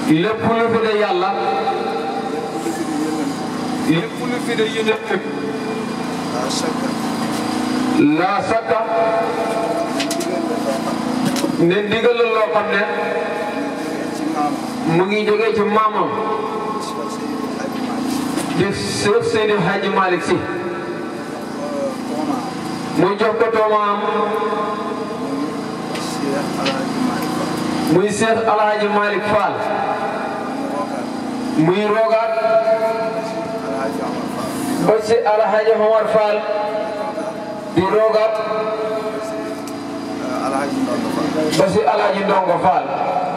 lépp lu fi de yàlla lépp lu fi de yonent لا شك laa sakka ne ndigal la loo xam ne إمام mu ngi jógee ci maamam الشيخ سيد الحاج مالك di Seex Seydi Hadji Malick Sy توما mu jox ko toomaam الشيخ الحاج مالك muy Seex Alhaji Malick Fall وكان muy rogaat الحاج عمر فاروق ba ci Alhaji Omar Fall di rogaat الحاج مالك فاروق ba ci Alhaji Ndongo Fall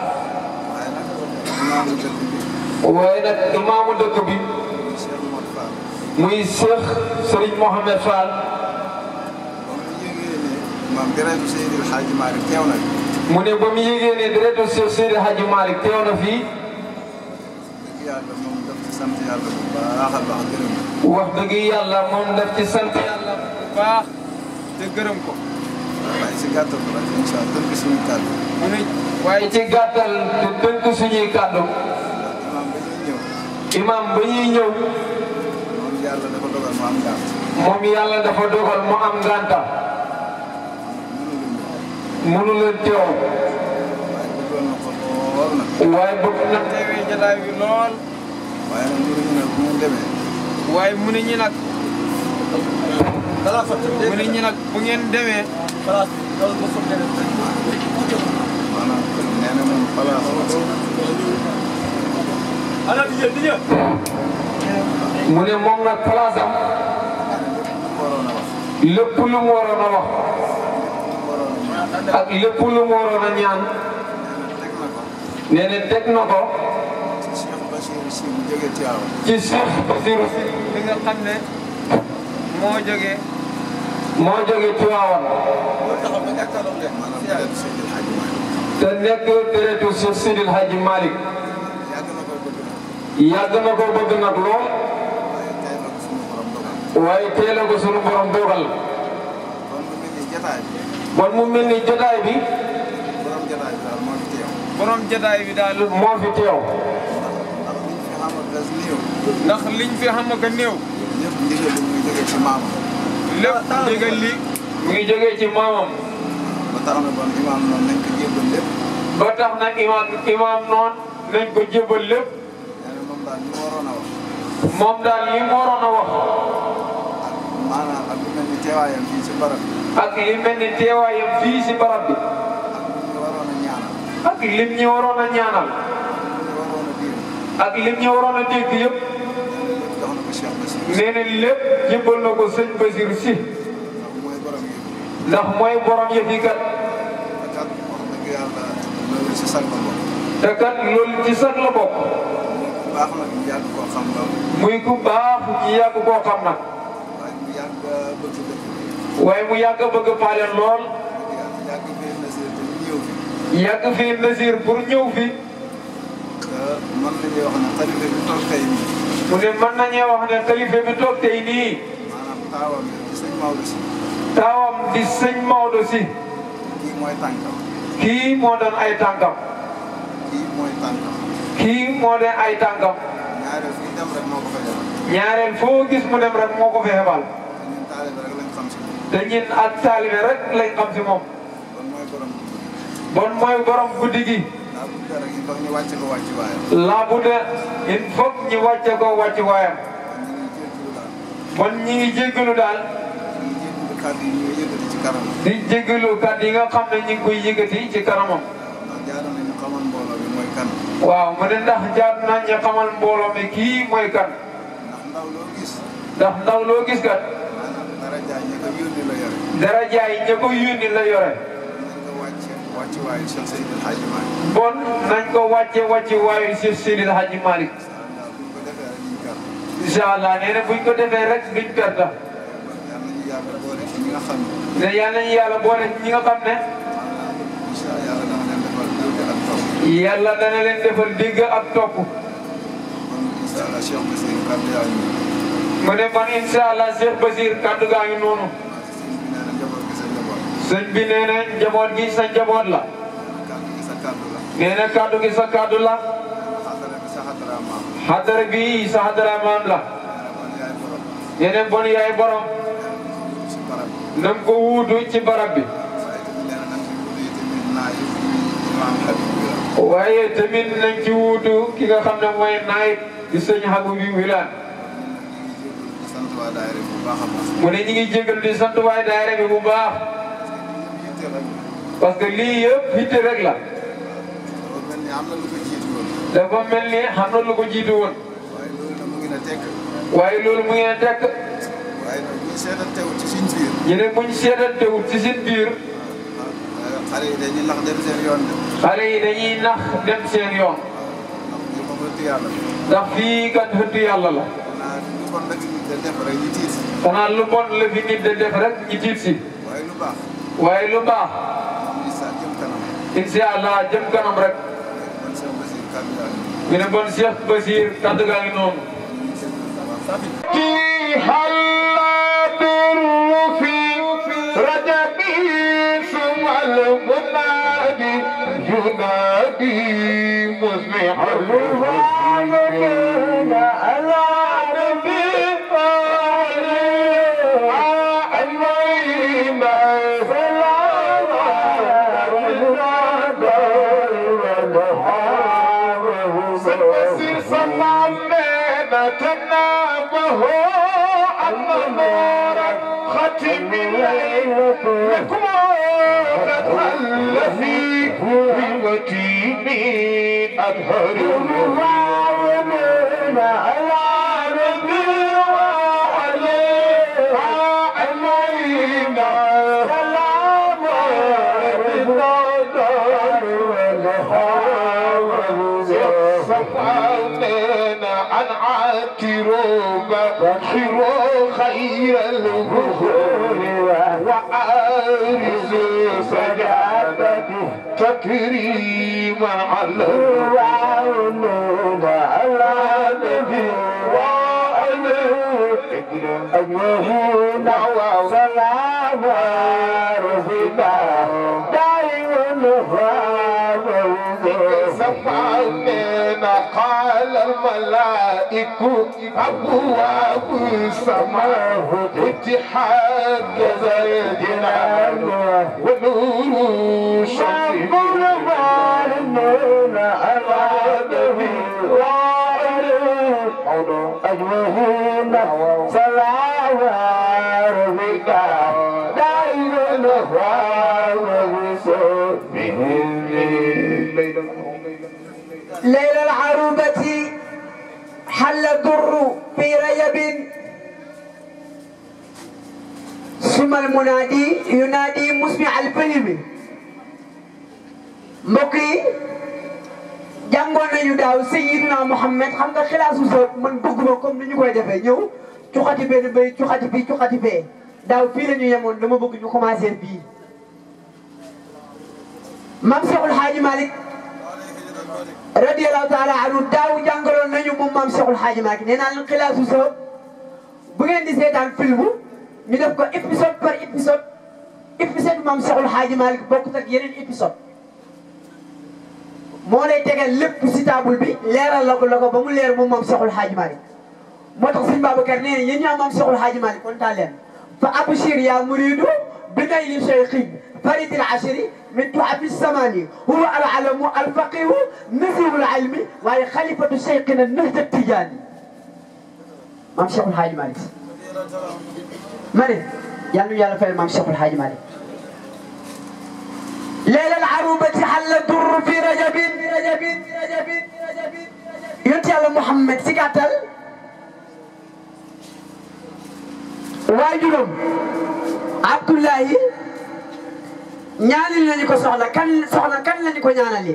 waaye nag imaamu dëkk waaye nag imaamu dëkk bi bi Cheikh Mor Fall muy Seex Serigne Mohamed Fall ba mu yëgee ne maam Birame Seydi El Hadji Malick teew na mu ne ba mu yégée ne deretu Seex Seydi Hadji Malick teew na fii dëgg yàlla moom daf ci sant yàlla bu baax a baax gërëm na wax dëgg yàlla moom daf ci sant yàlla bu baax te gërëm ko waaye si gàttal rek incha allah tënk suñu kàddu mu ne waaye ci gàttal te tënk suñuy kàddu imaam ba ñuy ñëw imam ba ñuy ñëw moom yàlla dafa dogal mu am gàtt moom yàlla dafa dogal mu am ngànta mënu lu ñëw mënu leen teew waaye bëggoon na ko lool nag waaye bëgg na teewee jataay bi lool waaye nag mënuñu ne bu mu demee waaye mu ne ñi nag mu ne ñi nag bu ngeen demee maanaam nee na moom place mu ne moom nag place am waroon a wax lépp lu mu waroon a wax waroon a ñaan ak lépp lu mu waroon a ñaan teg na ko nee na teg na ko ci Cheikh Bachir si mu jógee Thiaw ci Cheikh Bassirou Sy bi nga xam ne moo jógee moo jógee Tiwaawan maanaam peut-être Seydi El Hadji Malick te nekk deretu Cheikh Seydi El Hadji Malick yàgg na ko bëgg nag yàgg na ko bëgg nag lool waaye tey na ko suñu borom dogal waaye teel a ko sunu borom dogal kon mu mel ni jataay bi bon mu mel ni jotaay bi borom jataay bi daal moo fi teew borom jotaay bi daal moo fi teew ndax liñ fi xam ak gas néew ndax liñ fi xam nga néew ñëpp ndigal li muy jógee ci maamam lépp ndigal li mu ngi jógee ci maamam ba tax na bon imaam noonu nañ ko jébbal lépp ba tax na imaam imaam noon nañ ko jébal lépp nee na moom daal ñu waroon a wax moom daal li mu waroon a wax maanaam ak lu mel ni teewaayam fii ci barab bi ak li mel ni teewaayam fii si barab bi ak lu ñu waroon a ñaanal ak lim ñi waroon a ñaanal lu ñu waroon a diir ak lim ñi waroon a dégg yëpp nee na lépp jox na ko Cheikh Bassirou nee na lépp jébal na ko sëñ Basir si ndax mooy borom yi ndax mooy borom yëf yi kat te kat wax dëgg yàlla loolu si sag la bokk te kat loolu ci sax la bokk bu baax nag ñu yàgg koo xam lool muy ku baax ñi yàgg koo xam nag waaye mu yàgg bëgg dëkk bi waaye mu yàgg a bëgg paaleen lool dëgg yàlla yàgg biir Nasir te ñu ñëw fi yàgg fii Nasir pour ñëw fi te mën nañuy wax ne xalifa bi toog tey nii mu ne mën nañoo wax ne xalifa bi toog tey nii maanaam taawam yi di sëñ Maodo si taawam di sëñ Maodo si kii mooy tànkam kii moo doon ay tànkam kii mooy tànkam kii moo doon ay tànkam ñaareel fii dem rek moo ko fa defal ñaareel foo gis mu dem rek moo ko fi xebal te ñun taalibe rek lañ xam si moom te ñin ak taalibe rek lañ xam si moom kon mooy borom bon mooy borom guddi gi daa bu dee rek il faut ñu wàcce ko wàcc waayam laa bu de il faut ñu wàcce ko wàcc waayam kon ñu ngi jégalu daal bon ñi ngi jéggalu daal ñu ngi jégalu kàddu yi ñuy yëkkati ci kanam di jéggalu kàddu yi nga xam ne ñu ngi koy yëkkati ci kanamam ndax jaadu nañu xamal mbooloo bi mooy kan waaw mu ne ndax jaar nañ ñu xamal mbooloo mi kii mooy kan ndax ndaw loo gis ndax ndaw loo gis kat maanaam dara jaay ñi ko yónni la yore dara jaay ña ko yónni la yore nañ ko wàcce wàcc waayu Cheikh Seydi El Hadji Malick bon nañ ko wàcce wàcce waayu Cheikh Seydil Hadji Malick incha allah buñ ko defee rek ñu kar incha allah nee na buñ ko defee rek duñ perte yal nañu yàlla boole ci ñi nga xam ne ne yàlla nañu yàlla boole ci ñi nga xam ne incha allah yàlla dama leen defal dégg ak topp yàlla dana leen defal dégg ak topp kon incha allah Cheikh Bassirou kàddu yaa ngi mu ne man incha allah Cheikh Basir kàddu gaa ngi noonu sëñ bi nee na njaboot gi sa njaboot sëñ bi nee na njaboot gi sa njaboot la kàddu gi sa kàddu la nee na kàddu gi sa kàddu la maam xadara bi sa xadara maam la man yaay borom yeneen bon yaay borom si barab bi nam ko wuutu ci barab bi waaye tamit nee na nag si wutu yi tamit naa yi imaam Habib bi la waaye tamit nañ ci wuutu ki nga xam ne mooy naayib di sëñ Habib bi Wilane di sant waa daayira bu baax a baax mu ne ñi ngi jégal di sant waay daayira bi bu baax yitte rek parce que lii yëpp hitte rek la dafa mel ni am na lu ko jiitu woon dafa mel ni xam na lu ko jiitu woon waaye loolu nag mu ngi na tekk waaye loolu mu ngeen tekk waaye nag bu ñu seetantewul ci suñ biir ñu ne buñ seetantewul ci seen biir ah xale yi dañuy lax dem seen yoon de xale yi dañuy nax dem seen yoon ndax ñu ko mënti yàlla ndax fii kat xëttu yàlla la xanaa lu kon nag nit da def rek ñu tiit xanaa lu bon la fi nit de def rek ñu tiit si waaye lu baax waaye lu baax ñu sa jëm kanam incha allah jëm kanam rek man Cheikh Basir kàddu yaa ngi ñu ne bon Cheikh Basir kaddu gaa ngi noonu ينادي مصبح الوالدين على نبي عليهم سلام سنوسر صلى لنا تنامه أن نور ختم لكم قد هل في وتيم أظهر الراومين على نبي وعليه علينا سلام الدار والهوى صفعنا عن عاتروا بشروا خير البخور وعارزوا سجادته تكريما على الراومين على نبي وعليه أجمعين وسلام ربنا دائما سمعنا قال الملائكة أبواب السماء اتحاد جزاء ونور شمس أجمعين سلام ربك دائما ليل العروبة حل الضر في ريب ثم المنادي ينادي مسمع الفيلم mbokki jàngoon nañu daaw Sayyidina Muhammad xam nga xilaasu sa man bëgguma comme ni ñu koy defee ñëw cuxati benn bay cuxati fii cuxati fee daaw fii la ñu yemoon dama bëgg ñu commencé bii Mam Cheikhul Haaji Malick radiyallahu taala anhu daaw jàngaloon nañu moom maam Cheikhul Hadji Malick nee naa leen xilaasu sa bu ngeen di seetaan film ñu def ko épisode par épisode épisode maam Cheikhul Hadji Malick bokkut ak yeneen épisode moo lay tegal lépp si table bi leeral la ko la ko ba mu leer moom maam Cheikhul Hadji Malick moo tax sëñ Babacar nee na yéen ñaa maam Cheikhul Hadji Malick kontaan leen fa abshir yaa muridu bi nayli cheikhin فريد العشري من تحف السماني هو العلم الفقيه نسيب العلم وهي خليفة شيخنا النهج التجاني مام شيخ الحاج مالك مالك يعني يا رفاق مام شيخ الحاج مالك ليلة العروبة حل الدر في رجب رجب رجب رجب ينتي على محمد سكاتل واجلهم عبد الله ñaanal nañu ko soxla kan soxla kan lañu ko ñaanalee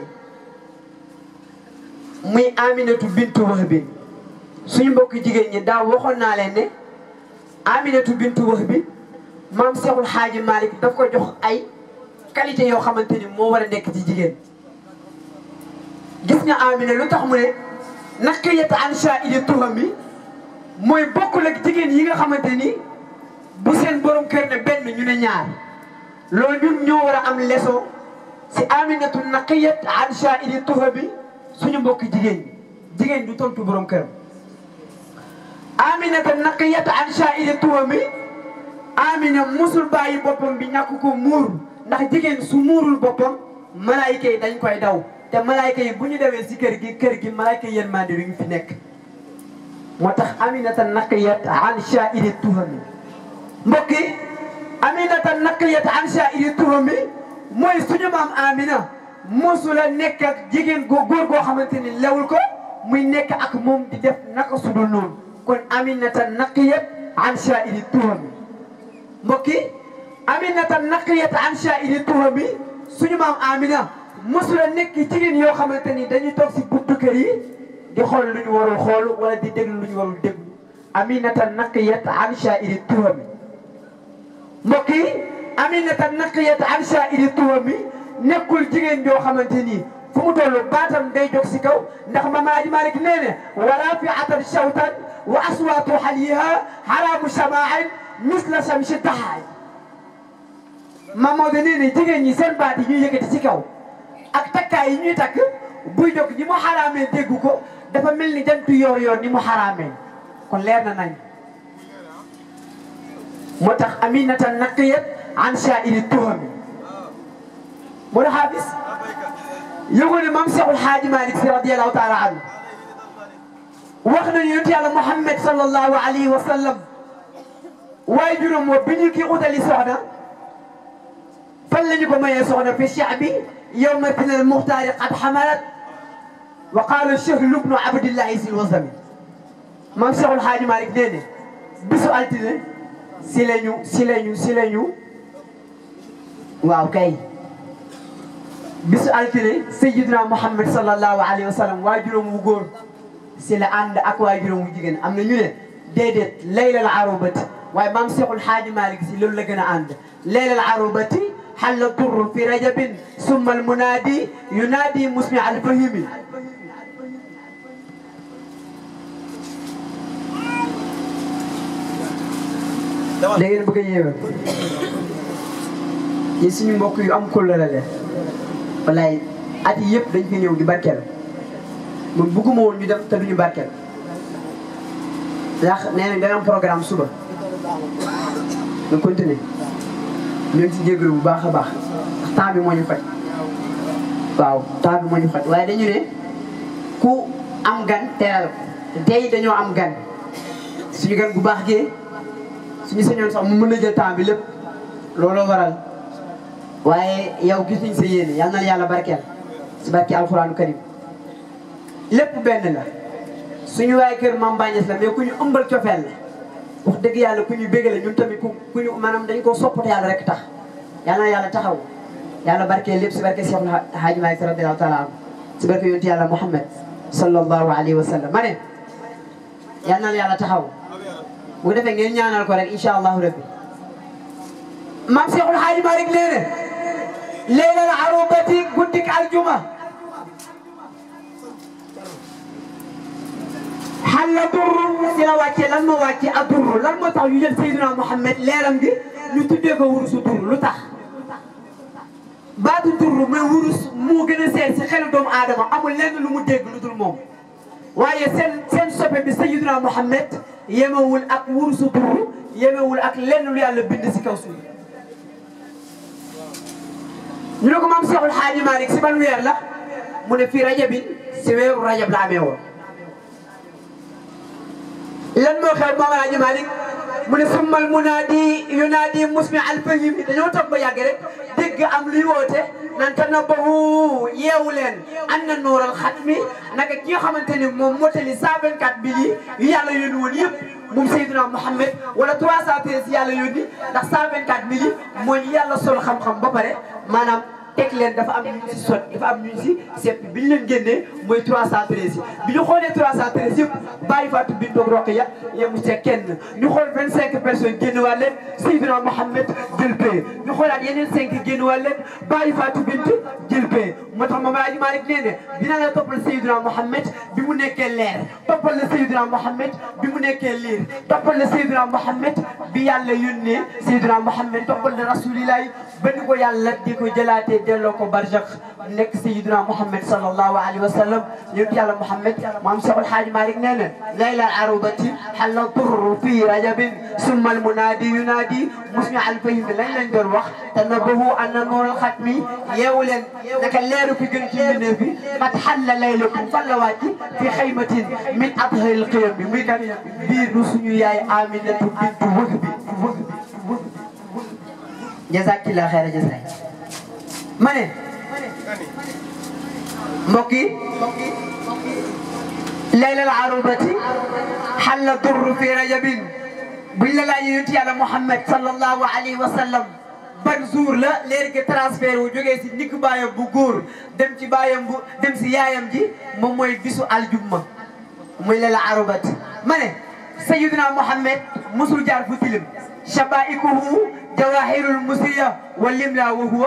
muy Aminatu Bintu Wahb suñu mbokki jigéen ñi daaw waxoon naa leen ne Aminatu Bintu Wahb maam Seexul Xaaji Malick daf ko jox ay qualité yoo xamante ni moo war a nekk ci jigéen gis nga Amina lu tax mu ne naqiyat an sha'ili tuhami mooy bokkul ak jigéen yi nga xamante ni bu seen borom kër ne benn ñu ne ñaar loolu ñun ñoo war a am leçon si aminatu naqiyat an sha'ili tuha bi suñu mbokki jigéen ñi jigéen du tontu borom këram aminata naqiyat an sha'iri tuwami amina musul bàyyi boppam bi ñàkk ko muur ndax jigéen su muurul boppam malaayika yi dañ koy daw te malaayika yi bu ñu dewee si kër gi kër gi malaayika yi yéen mandi du ñu fi nekk moo tax aminata naqiyat an sha'iri tuhami mbokk yi aminata naqiyat an sha'iri tuhami mooy suñu maam amina mosula nekk ak jigéen goo góor goo xamante ni lewul ko muy nekk ak moom di def naka sudul noonu kon aminata naqiyat an sha'iri tuhami mbokk yi aminata naqiyat an sha'iri tuhami suñu maam amina mosula nekk jigéen yoo xamante ni dañuy toog si buntu kër yi di xool lu ñu warul xool wala di déglu lu ñu warul déglu aminata naqiyat an sha'iri tuhami mbokk yi aminata naqiyat an sha'iri tuhami nekkul jigéen joo xamante ni fu mu toll baatam day jóg si kaw ndax Mame Aji Malick nee ne wala fi atan shawtan wa aswaatu xaliha haramu shama'in misla shamsi tahaay Mamadou nee ne jigéen ñi seen baat yi ñuy yëkkati ci kaw ak takkaay yi ñuy takk buy jóg ni mu xaraamee dégg ko dafa mel ni jantu yoor yoor ni mu xaraamee kon leer na nañ moo tax aminata naqiyat an sha'iri tuhami moo tax xaafis yëgoo ne maam Seexul Xaaji Malick Si radiyallahu taala anhu wax nañu yonent yàlla Muhammad sallallahu alayhi wa sallam waaye juróom wa bi ñu kii utali soxna fan la ñu ko mayee soxna fi sha'bi yawma tinal muxtaari qad xamalat wa qaala Chahlu bnu Abdillahi sil wasami maam Seexul Xaaji Malick nee ne bisu altine si lañu si lañu si lañu waaw kay bisu altine sayyidina Muhammad sallallahu alayhi wa sallam waajuram wu góor si la ànd ak waajuram wu jigéen am na ñu ne déedéet laylal arubati waaye maam Seexul Xaaji Malick si loolu la gën a ànd laylal arubati xalla turru fi rajabin summa al munaadi yunaadi musmi al fahimi da ngeen bëgg a yéewal yi suñu mbokk yu am kóllëre la wallaay at yi yëpp dañ fi ñëw di barkeel man bëgguma woon ñu def te duñu barkeel ndax nee nañ dana am programme suba nga continuer ñu ngi si jégalu bu baax a baax ndax temps bi moo ñu faj waaw temps bi moo ñu faj waaye dañu ne ku am gan teral ko tey dañoo am gan suñu gan bu baax gee suñu sañoon sax mu mën na jël temps bi lépp looloo waral waaye yow gis nañ sa yéene yal na la yàlla barkeel si barke alxuraanu karim lépp benn la suñu waaye kër Mame Baye Niass la mais ku ñu ëmbal cofeel la wax dëgg yàlla ku ñu bégale ñun tamit ku ku ñu maanaam dañ koo soppate yàlla rek tax yal na yàlla taxaw yàlla barkeel lépp si barke Cheikh Hadji Malick radiyallahu taala anhu si barke yonent yàlla Muhammad sallallahu alayhi wa sallam ma ne yal na la yàlla taxaw bu ko defee ngeen ñaanal ko rek incha allahu rabbi maam Cheikhul Hadji Malick nee ne leylal arubati guddik aljuma xalla durru si la wàccee lan moo wàccee a durru lan moo tax ñu jël Seydina Mouhamed leeram gi ñu tuddee ko wurusu durru lu tax baatu durru mooy wurus moo gën a seet si xelu doomu aadama amul lenn lu mu dégg lu dul moom waaye seen seen soppe bi Seydina Mouhamed yemewul ak wurusu durru yemewul ak lenn lu yàlla bind si kaw suuf ñu ne ko maam Cheikhul Hadji Malick si ban weer la mu ne fii rajabin si weeru rajab la amee woon lan moo xew maam Hadji Malick mu ne summal munaadi yunaadi musmi alfahim dañoo toog ba yàgg rek dégg am luy woote nan tanabbahu yeewu leen an na nooral xatmi naka ki nga xamante ni moom motali 124 bi yi yu yàlla yónni woon yëpp moom Seydina Mouhamed wala 313 yàlla yónni ndax 124 mille yi mooy yàlla sol xam-xam ba pare maanaam teg leen dafa am ñu si sot dafa am ñu si seppi bi ñu leen génnee mooy 313 yi bi ñu xoolee 313 yëpp bàyyi Fatou Bintou Rokhaya yemu see kenn ñu xool 25 personnes génn waa leen Seydina Mouhamed jël pay ñu xoolaat yeneen 5 génn waa leen bàyyi Fatou Bintou jël pay moo tax Mame Hadji Malick nee ne dina la toppal Seydina Mouhamed bi mu nekkee leer toppal la Seydina Mouhamed bi mu nekkee liir toppal la Seydina Mouhamed bi yàlla yónnee Seydina Mouhamed toppal na rasulillahi ba ni ko yàlla di ko jëlaatee delloo ko barzak nekk Seydina Mouhamed sallallahu alayhi wa sallam yonent yàlla Mouhamed maam Cheikhul Hadji Malick nee na layla arubati xalla turru fi rajabin summa al munaadi yunaadi musmi al fahim lañ lañ doon wax te nabahu anna nuural xatmi yeewu leen naka leeru fi gën ci mbindeef bi mat xalla laylakum fan la wàcc fi xaymatin min adharil qiyam bi muy kat biir nu suñu yaay Aminatu bintu wëg bi wëg bi jazakillah xeera jazay ma ne mbokk yi laylal arubati xalla durru fi rajabin buñ la laajee yonent yàlla Muhammad sallallahu alayhi wa sallam ban jour la léegi que transfert wu jógee si ndigg baayam bu góor dem ci baayam bu dem si yaayam ji moom mooy bisu aljumma muy laylal arubati ma ne Sayyidina Muhammad musul jaar fu tilim shabaikuhu jawahirul musiya wal limla wa huwa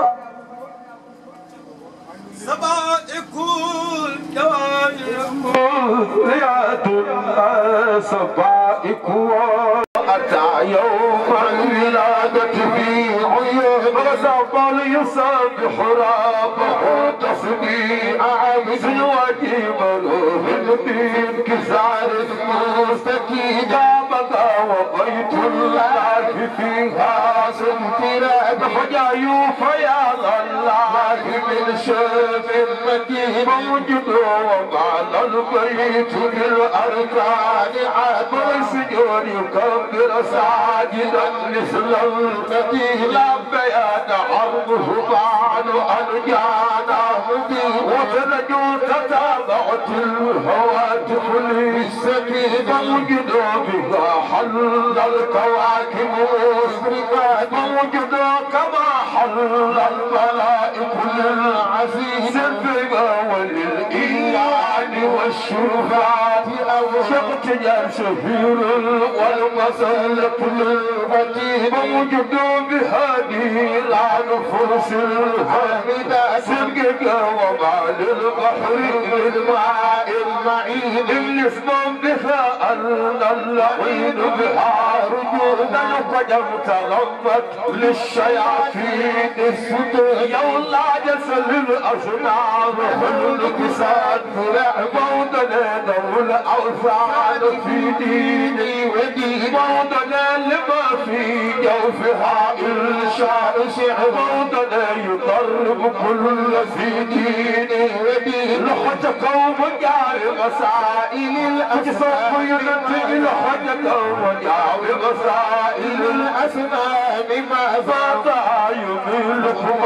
سبائك الجوارح رياض الصبائك أتى يوم الولادة في عيون غزال يسبح ربه تصبيح عامس وجيب له من كسار مستكين بدا وبيت الله فيها سنتراد فجايو فيا الله من شاف المدينة موجود ومعنى البيت للأركان عاد السجون يكبر ساجدا مثل المدينة لا بيان عرضه بعد أن جانا مدين وتنجو تتابعت الهواتف للسكينة موجود بها حل الكواكب مسرقات موجود كما حل الملائك للعزيز الفقا وللإيمان والشرفات أو شقت جال شهير والمسلة للفتيل موجود بهذه العنفوس الحامدة سرقك وما للبحر للماء المعين الاسم بها أن اللعين بها رجونا قدم تغمت للشياطين السدود يولا جسل الأصنام خلق ساد فرع موضنا دول الأوثان في ديني ودين موضنا لما في جوفها إنشاء شعر موضنا يضرب كل في ديني ودين لحظة قوم جاء مسائل الأجسام ينتج لحظة قوم جاء مسائل الأسنان ما فات يميلكم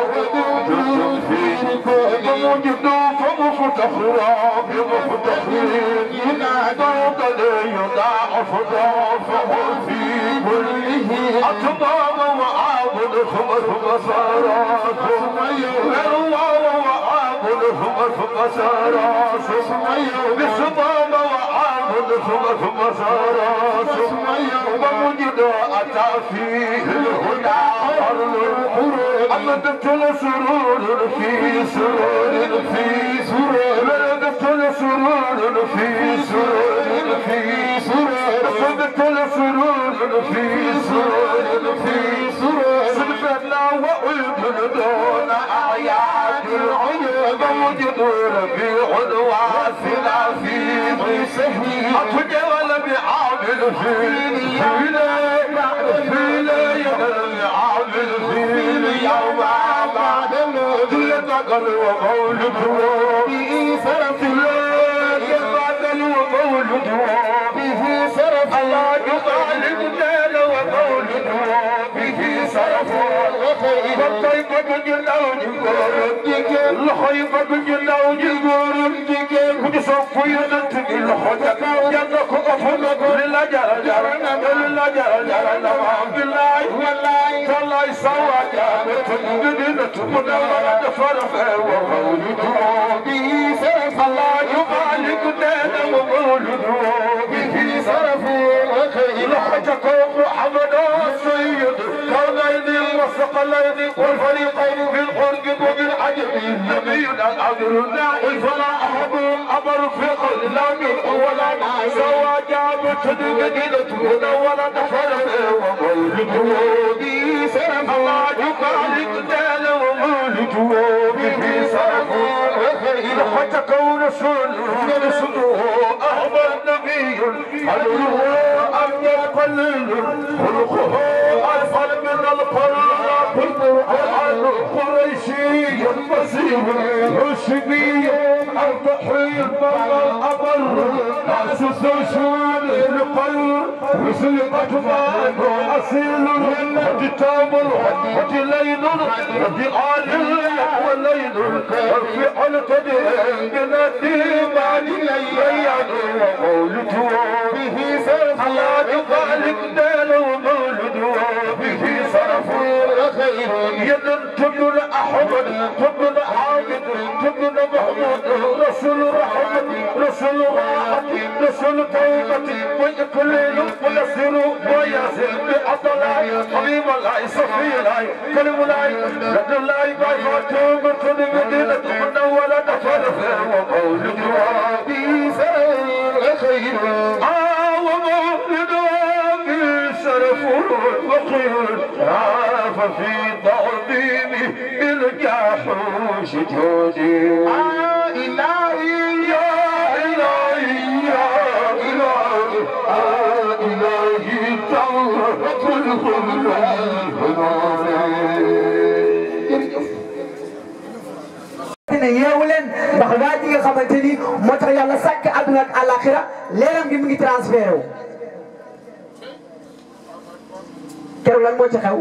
موجود فمفتخرا بمفتخرين ينادوا قد يضاعف ضعفه في كله أتمام وعابد ثم ثم صار ثم يغير وعابد ثم ثم صار ثم يغير بسمام وعابد ثم ثم صار ثم ومجد أتى فيه الهدى قرن القرون أمدت لسرور في سرور في سرور أمدت لسرور في سرور في سرور أمدت لسرور في سرور في سرور سلفنا وأذن دون أعياد العيون موجد ربيع واسنا في ضيسه أتجول بعامل في في ليلة عامل في يوم بعد الموت يتقل ومولده به سرف يتقل ومولده به سرف الله يطالب دال ومولده به سرف والطيبة جلو جبورك الخيبة جلو جبورك كنت صف يدتك الخجك جنك أفضل لله جل جل لله جل جل نعم بالله والله تالله سوى جابت مدينة منورة فرفة ومولده به سرف الله يبارك دين ومولده به سرف الخجك محمد السيد كونين وسق الثقلين والفريقين في الحرب وبالعجب نبي العذر داعي فلا أحب أمر في قل لا من ولا سوى جاب مدينة منورة نفر ومولد بي سلام الله يبارك دال ومولد به سلام إذا تكون رسول رسول أحمد نبي حلوه أم يقلل خلقه أفضل من القرآن القرآن القريشي المسيح الرشدي الضحي الأبر أسس شمال القلب وسلقة مان أصيل وكتاب وجليل وجعال والليل وفي القدر من الديمان بيان ومولد به سرف الله ذلك دال ومولد به صرف خير يد تبن أحمد تبن حامد تبن محمود رسول رحمة رسول راحة رسول توبة ويكل ويسر ويسر بأطلاء حبيب الله صفي الله كلم الله رد الله باي توبة المدينة منولة فرفة ومولد وابي سير خير آه ومولد وابي شرف وخير عاف في تعظيمه بالجاحوش جودي آه إلهي يا إلهي يا إلهي آه إلهي تعظم ne yeewu leen ndax waa ji nga xamante ni moo tax yàlla sàkk àdduna ak àllaaxira leeram gi mu ngi transféré wu keroog lan moo ci xew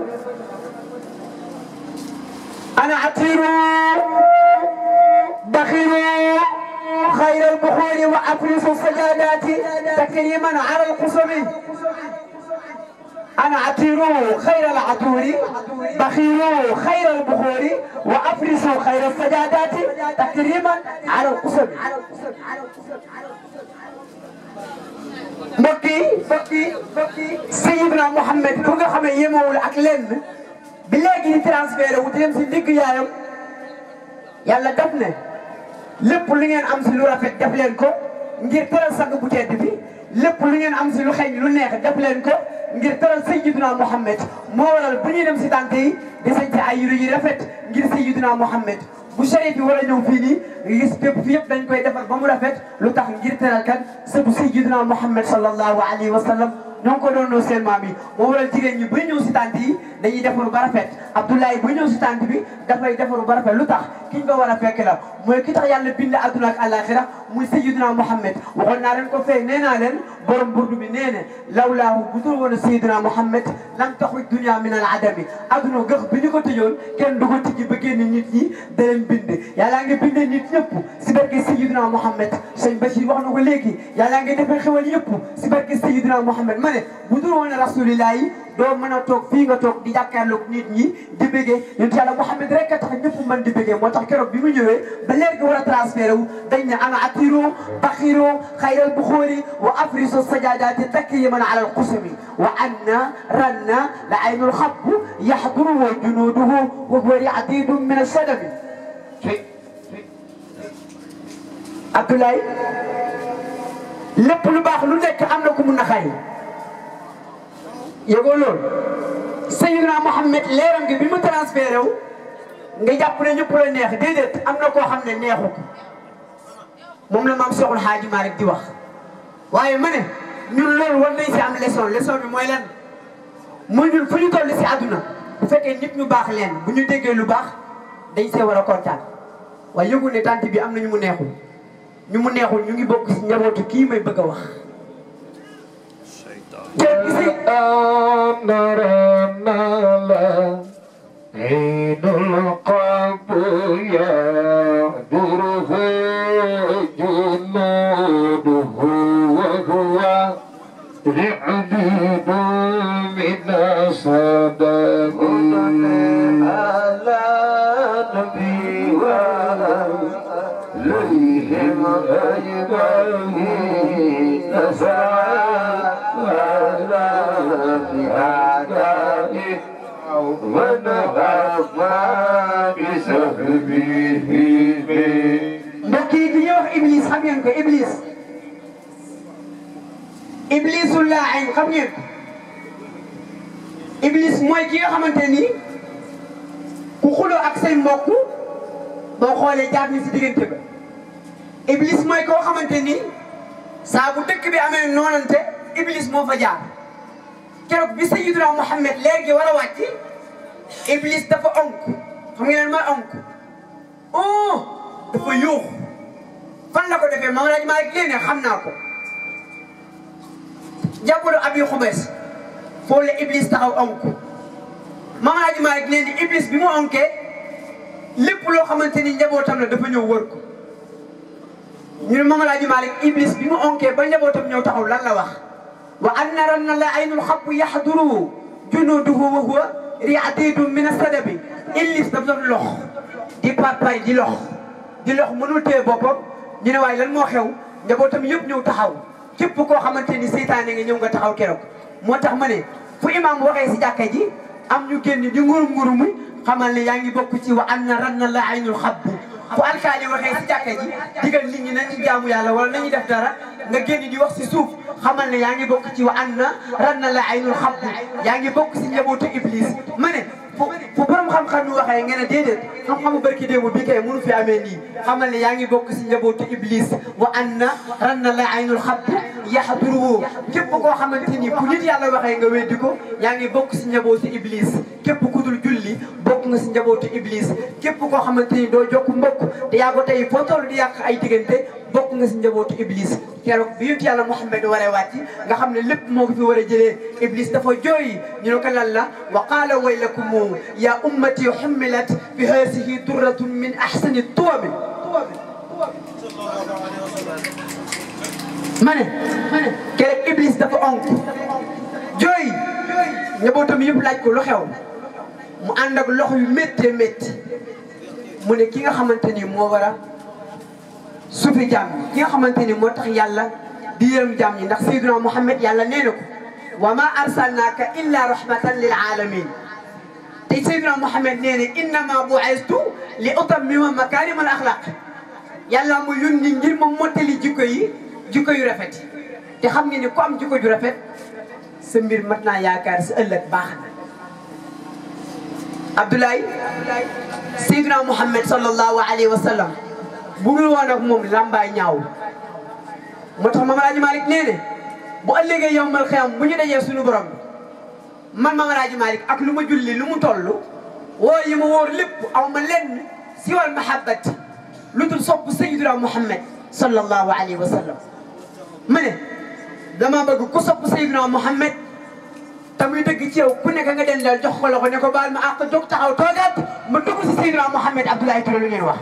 ana atiru daxiru xayra albuxuuri wa afrisu sajadaati takriman ala alqusumi أنا عطيرو خير العطور بخيرو خير البخور وأفرسوا خير السجادات تكريما على القصب mbokki mbokki mbokki Seydina Mouhamed bu nga xam ne yemewul ak lenn bi léegi di transféré wu dem si digg yaayam yàlla def ne lépp lu ngeen am si lu rafet def leen ko ngir teral sang bu tedd bi lépp lu ngeen am si lu xeeñ lu neex def leen ko ngir teral Seydina Mouhamed moo waral bu ñuy dem si tànk yi di sañ ci ay yére yu rafet ngir Seydina Mouhamed bu chérif bi war a ñëw fii nii nga gis bépp fi yëpp dañ koy defar ba mu rafet lu tax ngir teral kan sëbu Seydina Mouhamed sallallahu alayhi wa sallam ñoo ngi ko doonoo seen maam yi moo waral jigéen ñi buy ñëw si tànt yi dañuy defaru ba rafet Abdoulaye buy ñëw si tànt bi dafay defaru ba rafet lu tax ki ñu ko war a fekk la mooy ki tax yàlla bind adduna ak àllaaxira muy Seydina Mouhamed waxoon naa leen ko fee nee naa leen borom burdu bi nee ne lawlaahu bu dul woon Seydina Mouhamed lam taxruj dunya min al adami adduna gëx bi ñu ko tëjoon kenn du ko tijji ba génn nit ñi da leen bind yàllaa ngi bindee nit ñëpp si barke Seydina Mouhamed sëñ Bachir wax na ko léegi yàllaa ngi defee xewal yëpp si barke Seydina Mouhamed ma ne bu dul woon rasulillah yi doo mën a toog fii nga toog di jàkkaarloog nit ñi di bëggee yonent yàlla Mouhamed rek a tax ñëpp mën di bëggee moo tax keroog bi mu ñëwee ba léegi war a transféré wu dañ ne ana atiro baxiro xayral buxoori wa afriso sajadaati takriman ala alqusumi wa anna ranna la aynul xabbu yaxduru wa junuduhu wa huwa riadidu min alsadami Abdoulaye lépp lu baax lu nekk am na ku mun na xay yëgoo loolu Seydina Mouhamed leeram gi bi mu transféré wu nga jàpp ne ñëpp la neex déedéet am na koo xam ne neexu ko moom la maam Cheikhul Hadji Malick di wax waaye ma ne ñun loolu war nañ si am leçon leçon bi mooy lan mooy ñun fu ñu toll si àdduna bu fekkee nit ñu baax leen bu ñu déggee lu baax dañ see war a kontaan waaye yëgu ne tante bi am na ñu mu neexul ñu mu neexul ñu ngi bokk si njabootu kii may bëgg a wax te gisi عين القلب يهدره جنوده وهو رعديد من صدق على نبي وعليهم أجمعين نسعى على في أعدائه ونهى تهبيه mbokk yi ki ñuy wax Iblis xam ngeen ko Iblis Iblisul laain xam ngeen ko Iblis mooy ki nga xamante ni ku xuloo ak say mbokk boo xoolee jaar ni si diggante ba Iblis mooy koo xamante ni saa bu dëkk bi amee noonante Iblis moo fa jaar keroog bi Sayyidina Muhammad léegi war a wàcc Iblis dafa onk xam ngeen mooy onk oh dafa yuux fan la ko defee moom laaj maa rek léegi xam naa ko jàppalu abi xubees foofu la Iblis taxaw onk moom laaj maa rek léegi Iblis bi mu onkee lépp loo xamante ni njabootam la dafa ñëw wër ko ñu ne moom laaj maa rek Iblis bi mu onkee ba njabootam ñëw taxaw lan la wax wa anna ranna la aynul xabbu yaxduru junuduhu wa huwa riadidun min asadabi Iblis daf doon lox di papay di lox di lox mënul téye boppam ñu ne waaye lan moo xew njabootam yëpp ñëw taxaw képp koo xamante ni seytaane nga ñëw nga taxaw keroog moo tax ma ne fu imaam waxee si jàkka ji am ñu génn di ngurum ngurumi xamal ne yaa ngi bokk ci wa anna ranna la aynul xabbu fu alkaali waxee si jàkka ji digal nit ñi nañu jaamu yàlla wala nañu def dara nga génn di wax si suuf xamal ne yaa ngi bokk ci wa anna ranna la aynul xabbu yaa ngi bokk si njabootu iblis ma ne fu fu borom xam-xam yu waxee nga ne déedéet xam-xamu barki démb bi kay mënu fi amee nii xamal ne yaa ngi bokk si njabootu iblis wa anna ranna la aynul xabbu yaxduruhu képp koo xamante ni bu nit yàlla waxee nga weddi ko yaa ngi bokk si njabootu iblis képp ku dul julli bokk nga si njabootu iblis képp koo xamante ni doo jokk mbokk te yaa ko tey foo toll di yàq ay diggante bokk nga si njabootu iblis keroog bi yonent yàlla Muhammad waree wàcc nga xam ne lépp moo ko fi war a jëlee iblis dafa jooy ñu ne ko lan la wa qaala waylakum ya ummati hummilat bi haasihi durratun min ahsani tuwabi ma ne keroog iblis dafa onk jooy njabootam yëpp laaj ko lu xew mu ànd ak loxo yu méttee métti mu ne ki nga xamante ni moo war a suufi jaam ñi ki nga xamante ni moo tax yàlla di yërëm jaam ñi ndax Seydina Muhammad yàlla nee na ko wa ma arsalnaaka illa rahmatan lil alamin te Seydina Muhammad nee na innama bu'istu li utammima makarim al axlaq yàlla mu yónni ngir ma mottali jikko yi jikko yu rafet te xam nga ni ku am jikko ju rafet sa mbir mat naa yaakaar si ëllëg baax na Abdoulaye Seydina Muhammad sallallahu alayhi wa sallam bu dul woon ak moom lambaay ñaaw moo tax Mame Alhaji Malick nee ne bu ëllëgee yowmal xiyam bu ñu dajee suñu borom man Mame Alhaji Malick ak lu ma julli lu mu toll woo yi ma wóor lépp aw ma lenn siwal mahabbati lu dul sopp Seydina Muhammad sallallahu alayhi wa sallam ma ne dama bëgg ku sopp Seydina Muhammad te muy dëgg ci yow ku nekk nga den dal jox ko loxo ne ko baal ma àq jóg taxaw toogaat ma dugg si Seydina Muhammad Abdoulaye Touré lu ngeen wax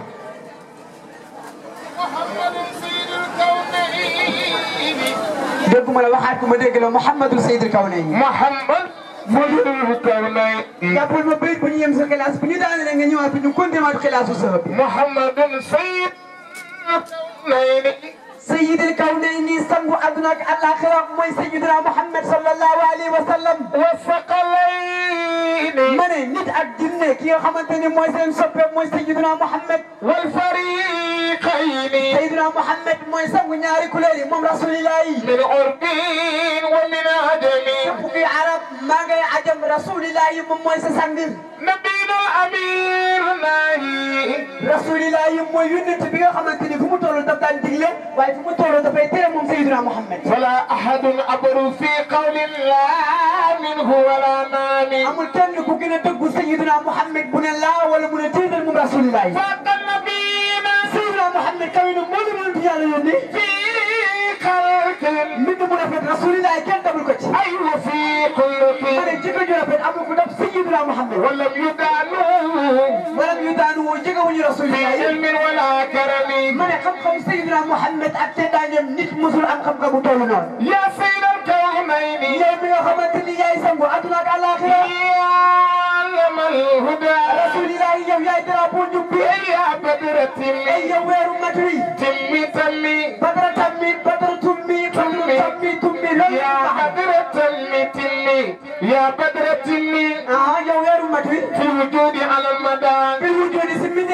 dégguma la waxaat ko ma dégg la Mouhamadou Seydil Kawnayni محمد مدير الكونين jàppal ma béy bu ñu yem sa xilaas bu ñu daanee nga ñëwaat ñu continué waat xilaasu sa bi محمد سيد الكونين Seydil Kawnayni sangu àdduna ak àllaaxira mooy Seydina Muhammad sallallahu alayhi wa sallam والثقلين ma ne nit ak jinne ki nga xamante ni mooy seen soppe mooy Seydina Muhammad والفريقين Seydina Muhammad mooy sangu ñaari couleur yi moom rasulillah yi من عرب ومن عدم képp kuy arab maa ngay ajam rasulillah yi moom mooy sa sang نبينا الأمير ناهي rasulillah yi mooy yónnent bi nga xamante ni fu mu toll daf daan digle waaye fu mu toll dafay tere moom Seydina Muhammad فلا أحد أبر في قول لا منه ولا نام amul kenn ku gën a dëggu Seydina Muhammad bu ne laa wala mu ne déedéet moom rasulillah yi فاق نبينا Seydina Muhammad kaw na moo la mën yàlla yónni في خلق mbind mu rafet rasulillah yi kenn dabul ko ci أيوة في خلق ma ne jikko ju rafet amul ku def Seydina Muhammad ولم يدانوه wala ñu daanu woo jegewuñu في rasulillah yi علم ولا كرم ma ne xam-xam Seydina Muhammad ak teddaangeem nit musul am xam-xam bu toll noonu يا سيد الكونين yow mi nga xamante ni yaay sangu àdduna ak àllaaxira يا علم الهدى rasulillah yow yaay drapeau njub bi يا بدر ay تمي yow weeru mat wi تمي تمي badara tammi badara tummi badara tammi tummi loolu يا بدر تمي تمي يا بدر تمي ah yow weeru mat wi في وجودي على المدى bil wujudi si mbindi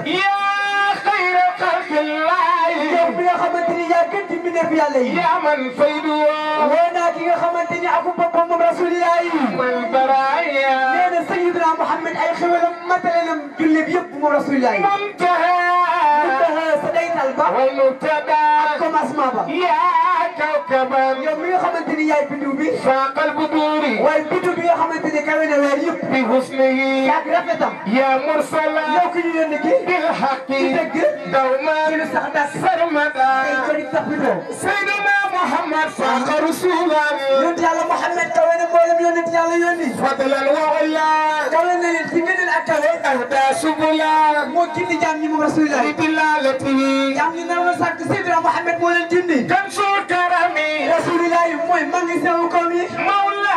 def يا خير خلق الله yow mi nga xamante ni yaa gën ci mbindeef yàlla yi يا من فيده woo naa ki nga xamante ni aku boppam moom rasulillah yi والبرايا nee na Sayyidina Muhammad ay xewalam matale na jullit yëpp moom rasulillah yi منتهى sa daytal ba والمبتدا commencement ba يا كوكبا yow mi nga xamante ni yaay bindu bi فاق البدور waaye bindu bi nga xamante ni kawe na weer yëpp بحسنه yaag rafetam يا مرسلا yow ki ñu yónni ki بالحق ci dëgg دوما ci lu sax dak سرمدا ay jëriñ sax bi ko سيدنا محمد فاق رسولا yonent yàlla Muhammad kawe na mboolem yonent yàlla yónni فضلا وعلا kawe na leen ci ngëneel ak kawe أهدى سبلا moo gindi jaam ñi moom rasulillah بدلالته jaam ñi naroon sàkk Seydina Muhammad moo leen gindi كنز الكرم rasulillah yi mooy maa ngi sew koom yi مولى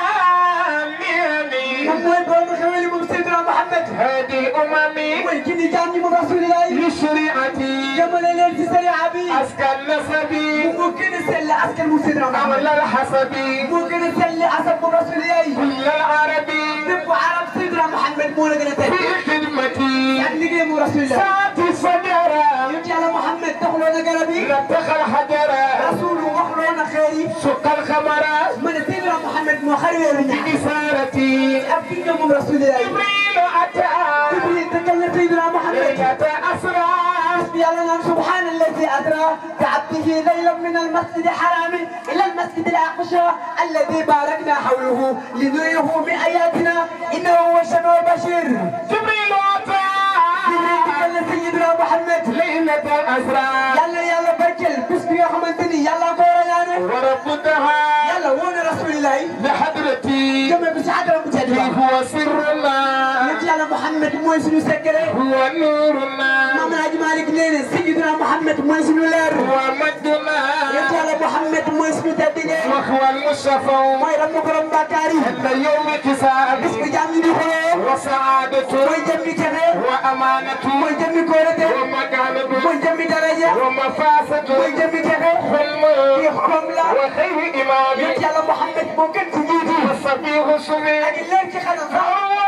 moom النعم mooy borom xeweli moom Seydina Muhammad هذه أممي mooy gindi jaam ñi moom rasulillah yi لشريعتي jëmale leen ci sariya bi أزكى النسب moo gën a sell askan moom Seydina Muhammad أولى الحسب moo gën a sell askan moom rasulillah yi كل العربي bépp arab Seydina Muhammad moo la gën a tedd في خدمتي ak liggéey moom rasulillah ساعتي فجرا yonent yàlla Muhammad taxuloo na garab yi نتخ الحجرا rasulu waxloo na xeer yi سق الخمرا ma ne Seydina Muhammad moo xar weeru ñaar بإثارتي ab bindoo moom rasulillah yi جبريل أتى Jibril dëkkal na Seydina Muhammad ليلة أسرى يلا نعم سبحان الذي أدرى بعبده ليلا من المسجد الحرام إلى المسجد الأقصى الذي باركنا حوله لنريه من آياتنا إنه هو السميع البشير جبريل أتى جبريل تكلم سيدنا محمد ليلة أسرى يلا يلا بركل بس بيا خمنتني يلا كورا يعني وربطها يلا وانا رسول الله لحضرتي كما بس حضر متجدد هو سرنا يلا محمد موي سنو سكره هو نورنا ماما الحاج مالك لينا سيدنا محمد موي سنو لير هو مجدنا يلا محمد موي سنو تدين وهو المصطفى mooy ram mu borom bàkkaar yi عند يوم كساد bis bu jàmm ñi di xuloo وسعادة mooy jëmmi texe وأمانة mooy jëmmi kóolute ومكانة mooy jëmmi daraja ومفاسة mooy jëmmi texe حلم kii xoom la وخير إمام yonent yàlla Muhammad moo gën ci njiit yi وصفيه سمي ak leer ci xanam sax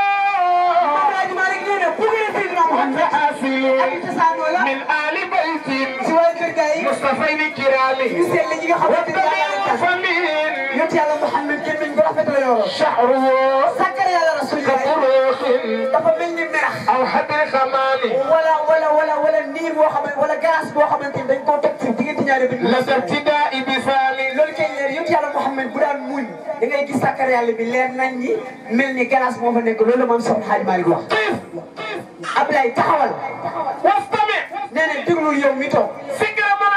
Maam Alaaji Maalik nee na bu ngeen Seydina Muhammad حاصل ak cosaanoo la من آل بيت si waa kër gaa yi مصطفين الكرام ñu sell ñi nga xamante ni yàlla leen والدليل tax فمين yonent yàlla Muhammad gémmiñ bu rafet la yoroon شعره sàkkar yàlla Rasulullah كبروخ dafa mel ni merax أو حبر خمام wala wala wala wala niir boo xamante wala gaz boo xamante ni dañ koo teg ci diggante ñaari bi لدى ابتداء بثال loolu kay leer yëpp yàlla Muhammad bu daan muñ da ngay gis sàkkar yàlla bi leer nañ ñi mel ni glace moo fa nekk loolu la moom Soxna Xaaj Maalik wax Ablaye taxawal واستمع nee na déglul yow mi toog فكر من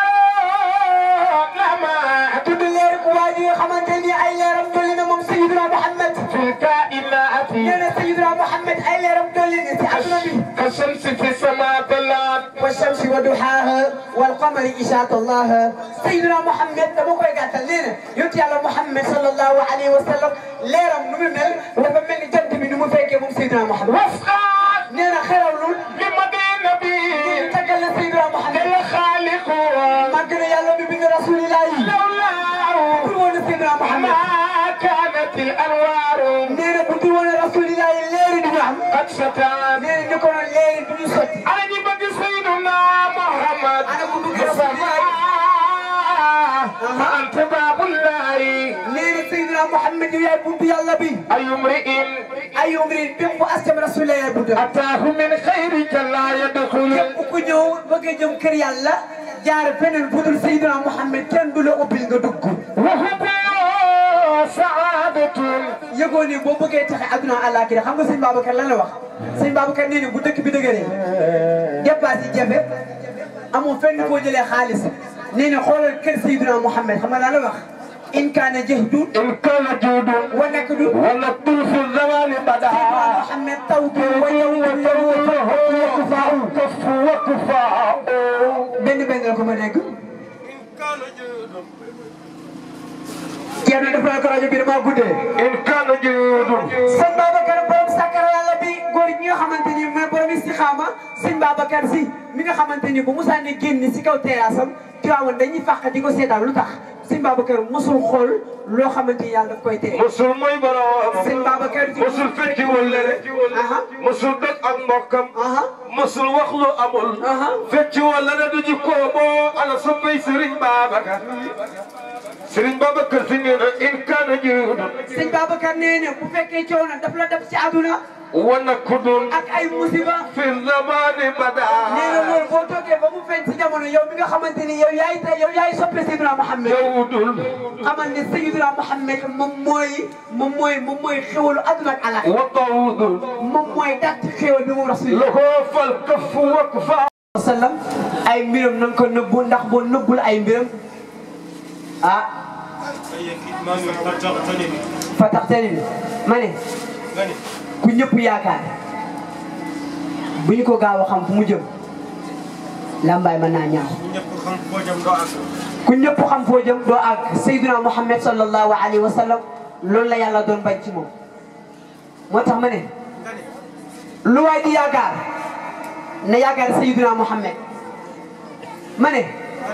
أنوار لما tudd leer ku waa ji nga xamante ni ay leeram dolli na moom Sayyidina Muhammad في الكائنات nee na Sayyidina Muhammad ay leeram dolli na si àdduna bi كالشمس في السماء طلعت والشمس وضحاها والقمر إذا طلاها سيدنا محمد dama koy gàttal nee na yonent yàlla Muhammad sallallahu alayhi wa sallam leeram nu mu mel dafa mel ni jant bi nu mu fekkee moom Seydina Muhammad واسقط nee na xerawlul بمدى النبي ñu taggal la Seydina Muhammad الخالق màgg na yàlla bi bind rasulillah yi لولاه pour woon Seydina Muhammad ما كانت الأنوار nee na bu dul woon rasulillah yi leeri du ñu am قد ستان nee na ñu ko doon leeri du ñu sotti أنا جبت سيدنا محمد أنا بقول لك رسول الله. فأنت باب الله nee na Seydina Muhammad yow yaay buntu yàlla bi أي امرئ ay umri bépp bu askan rasulillah yaay buntu أتاه من خيرك لا يدخل képp ku ñëw bëgg a jëm kër yàlla jaar feneen fu dul Seydina Muhammad kenn du la ubbil nga dugg وهو سعادة yëgoo ni boo bëggee taxe adduna àllaaxira xam nga sëñ Babacar lan la wax sëñ Babacar nee na bu dëkk bi dëgëree dépasse yi jafe amoo fenn foo jëlee xaalis nee na xoolal kër Seydina Muhammad xam nga lan la wax in kaana jahdun إن كان جود wa nakdu ولطف الزمان بدا Muhammad tawbi wa yawmi وكفاء كف وكفاء benn benn la ko ma dégg Thierno def naa ko rajo bi damaa guddee إن كان جود sëñ Babacar borom sàkkara yàlla bi góor ñi nga xamante ni mooy borom istixaama sëñ Babacar si mi nga xamante ni bu Moussa ne génn si kaw terrasse am Tiwaawan dañuy fàq di ko seetaan lu tax sëñ Babacar mosul xool loo xamante ni yàlla daf koy tere musul mooy borom sëñ Babacar ci musul fecci wëllëre aha musul dog ak mbokkam aha musul wax lu amul aha fecci wëllëre du ji ko boo ala soppay Serigne Babacar Serigne Babacar si nee na in kaana jiwdun sëñ Babacar nee na bu fekkee coow na daf la def ci àdduna wana kudun ak ay musiba fi zamani bada nee na loolu boo toogee ba mu feeñ ci jamono yow mi nga xamante ni yow yaay tey yow yaay soppe Seydina Mohamed jawdul xamal ne Seydina Mohamed moom mooy moom mooy moom mooy xéwalu àdduna ak alax wa tawdul moom mooy dàtt xéwal bi mu rasul lahu fal kafu wakfa sallam ay mbiram na nga ko nëbbu ndax boo nëbbul ay mbiram ah fa tax tani bi ma ne ku ñëpp yaakaar bu ñu ko gaaw a xam fu mu jëm lambaay mën naa ñaaw ku ñëpp xam foo jëm doo àgg Seydina Muhammad sallallahu alayhi wa sallam loolu la yàlla doon bañ ci moom moo tax ma ne lu waay di yaakaar na yaakaar Seydina Muhammad ma ne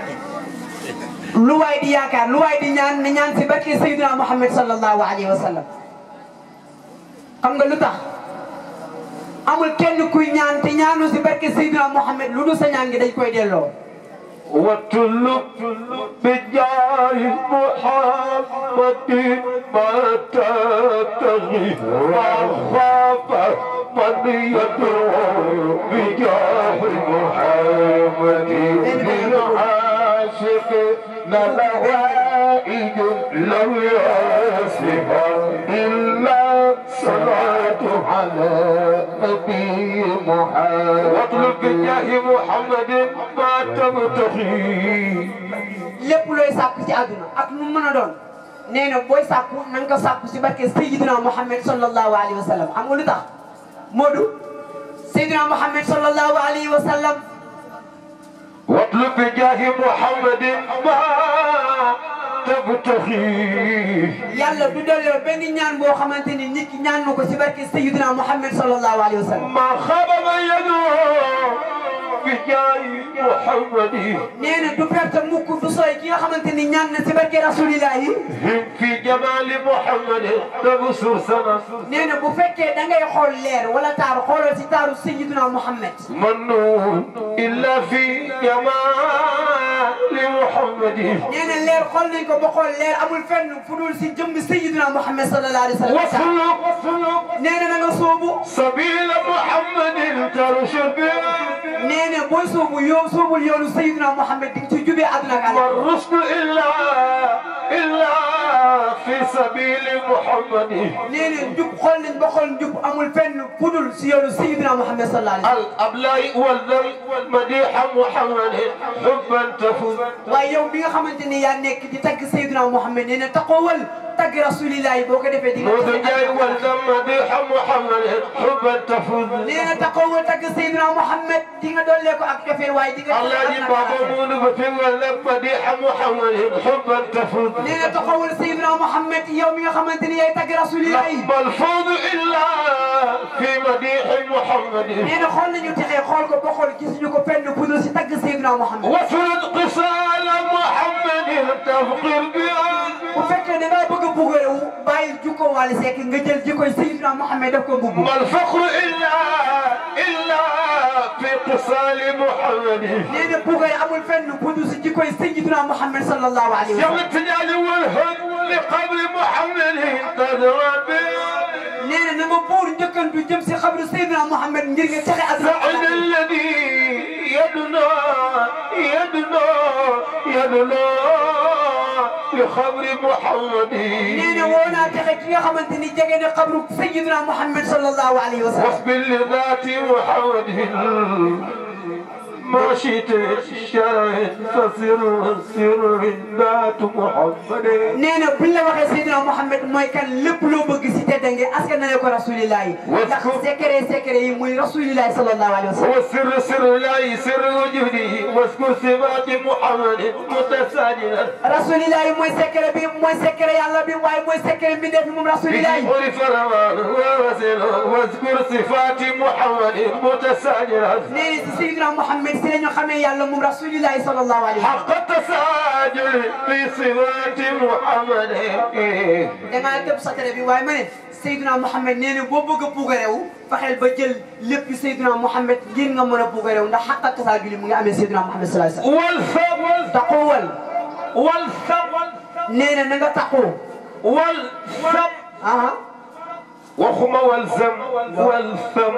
lu waay di yaakaar lu waay di ñaan na ñaan si barke Seydina Muhammad sallallahu alayhi wa sallam xam nga lu tax amul kenn kuy ñaan te ñaanu si barke Seydina Muhammad lu dul sa ñaan gi dañ koy delloo واتلب بجاه محمد ما تبتغي وخاف من يدعو بجاه محمد من عاشق لوائج لو يصفها إلا صلاة على نبي محمد واطلب بجاه محمد ما تبتغي lépp looy sàkku ci àdduna ak nu mu mën a doon nee na booy sàkku na nga ko sàkku si barke Seydina Muhammad sallallahu alayhi wa sallam xam nga lu tax Modou Seydina Muhammad sallallahu alayhi wa sallam واطلب بجاه محمد ما تبتغي yàlla du delloo benn ñaan boo xamante ni nit ki ñaan na ko si barke Seydina Muhammad sallallahu alayhi wa sallam ما خاب من يدعو بجاه محمد nee na du perte mukk du sooy ki nga xamante ni ñaan na si barke rasulillahi هم في جمال محمد تبصر سنة nee na bu fekkee da ngay xool leer wala taaru xoolal si taaru Seydina Muhammad منون إلا في جمال محمد nee na leer xool nañ ko ba xool leer amul fenn fu dul si jëmb Seydina Muhammad sallallahu alayhi wa sallam واسلك واسلك nee na na nga soobu سبيل محمد ترشد nee na booy soobu yow soobul yoonu Seydina Muhammad di nga ci jubee àdduna ak àlla والرشد إلا إلا في سبيل محمد nee na njub xool nañ ba xool njub amul fenn fu dul si yoonu Seydina Muhammad sallallahu alayhi wa sallam الأبلاء والذل والمديح محمد حبا تفوز waaye yow bi nga xamante ni yaa nekk di tagg Seydina Muhammad nee na taxawal tagg rasulillahi boo ko defee di nga موت جاي والذل مديح محمد حبا تفوز nee na taxawal tagg Seydina Muhammad di nga dollee ko ak cofeel waaye di nga الله يجيب بابا مولو بفين والذل مديح محمد حبا تفوز nee na taxawal Seydina Muhammad yow mi nga xamante ni yaay tagg rasulillahi بل فوز إلا في مديح محمد nee na xool nañu texee xool ko ba xool gisuñu ko fenn fu dul si tagg Seydina Muhammad وفرد قصال محمد تفقر بها bu fekkee da ngaa bëgg a buggeewu bàyyi jukko Wally Seck nga jël jikkoy Seydina Muhammad def ko mbubb ما الفخر إلا إلا في قصال محمد nee na buggee amul fenn fu dul si jikkoy Seydina Muhammad sallallahu alayhi wa يوم sallam التجال والهم لقبر محمد تدرى به nee na na nga buur njëkkantu jëm si xabru Seydina Muhammad ngir nga texe àdduna ak سعد àllaaxira. الذي يدنى يدنى يدنى لخبر محمد nee na woo naa texe ki nga xamante ni jege na xabru Seydina Muhammad sallallahu alayhi wa sallam واصبر لذات محمد ما شئت شرع فسر سر ذات محمد nee na buñ la waxee Seydina Muhammad mooy kan lépp loo bëgg si teddange askan na ko rasulillahi ndax secret secret yi muy rasulillahi sallallahu alayhi wa sallam هو السر سر الله سر وجوده واذكر صفات محمد متساجدا rasulillahi mooy secret bi mooy secret yàlla bi waaye mooy secret bi def moom rasulillahi بجبر فرمان ووسل واذكر صفات محمد متساجدا nee na si Seydina Muhammad si la ñu xamee yàlla moom rasulillahi sallallahu alayhi wa sallam حق التساجل في صفات محمد dangaa tëb satare bi waaye ma ne Seydina Mohamed nee na boo bëgg a puugarewu fexeel ba jël lépp Seydina Mohamed ngir nga mën a puugarewu ndax xaq ak tasaa julli mu ngi amee Seydina Mohamed sallallahu alayhi wa sallam والثم taxawal والثم nee na na nga taxaw والثم ah وخم والزم والثم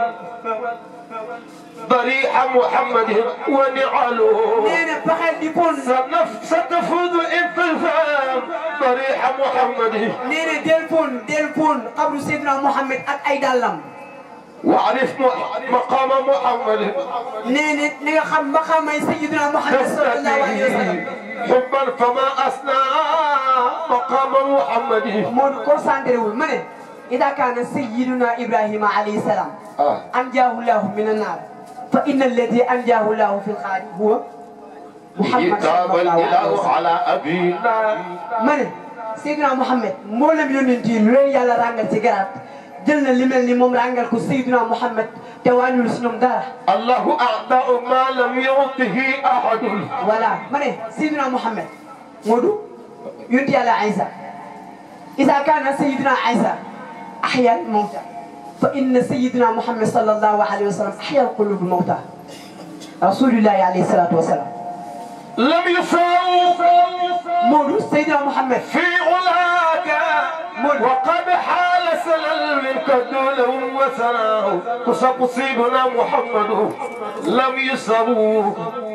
ضريح محمد ونعله nee na fexeel di pon سنف ستفوز إن تفهم ضريح محمد nee na del pon del pon xabru Seydina Mohamed ak ay dàllam واعرف م- مقام محمد nee na na nga xam maqaamay Seydina Mohamed sallallahu alayhi wa sallam حبا فما أثنى مقام محمد moo concentré wul ma ne ida kaana sayyiduna Ibrahima alayhi salaam آه. anjaahu llahu min annaar fa inna alladi anjaahu llahu fi lxaari huwa Muhammad كتاب sallallahu alayhi wa الإله sallam على أبينا ma ne Seydina Mohamed mboolem yónent yi lu leen yàlla ràngal ci garaat jël na li mel ni moom ràngal ko Seydina Mohamed te wàññul si ñoom dara الله أعطى ما لم يعطه أحد voilà ma ne Seydina Mohamed Moodu yónent yàlla Isa إذا كان سيدنا عيسى أحيا الموتى فإن سيدنا محمد صلى الله عليه وسلم أحيا القلوب الموتى رسول الله عليه الصلاة والسلام لم يساووا مولو سيدنا محمد في علاك وقد حال سلل منك دونهم وسناه تصب سيدنا محمد لم يساووا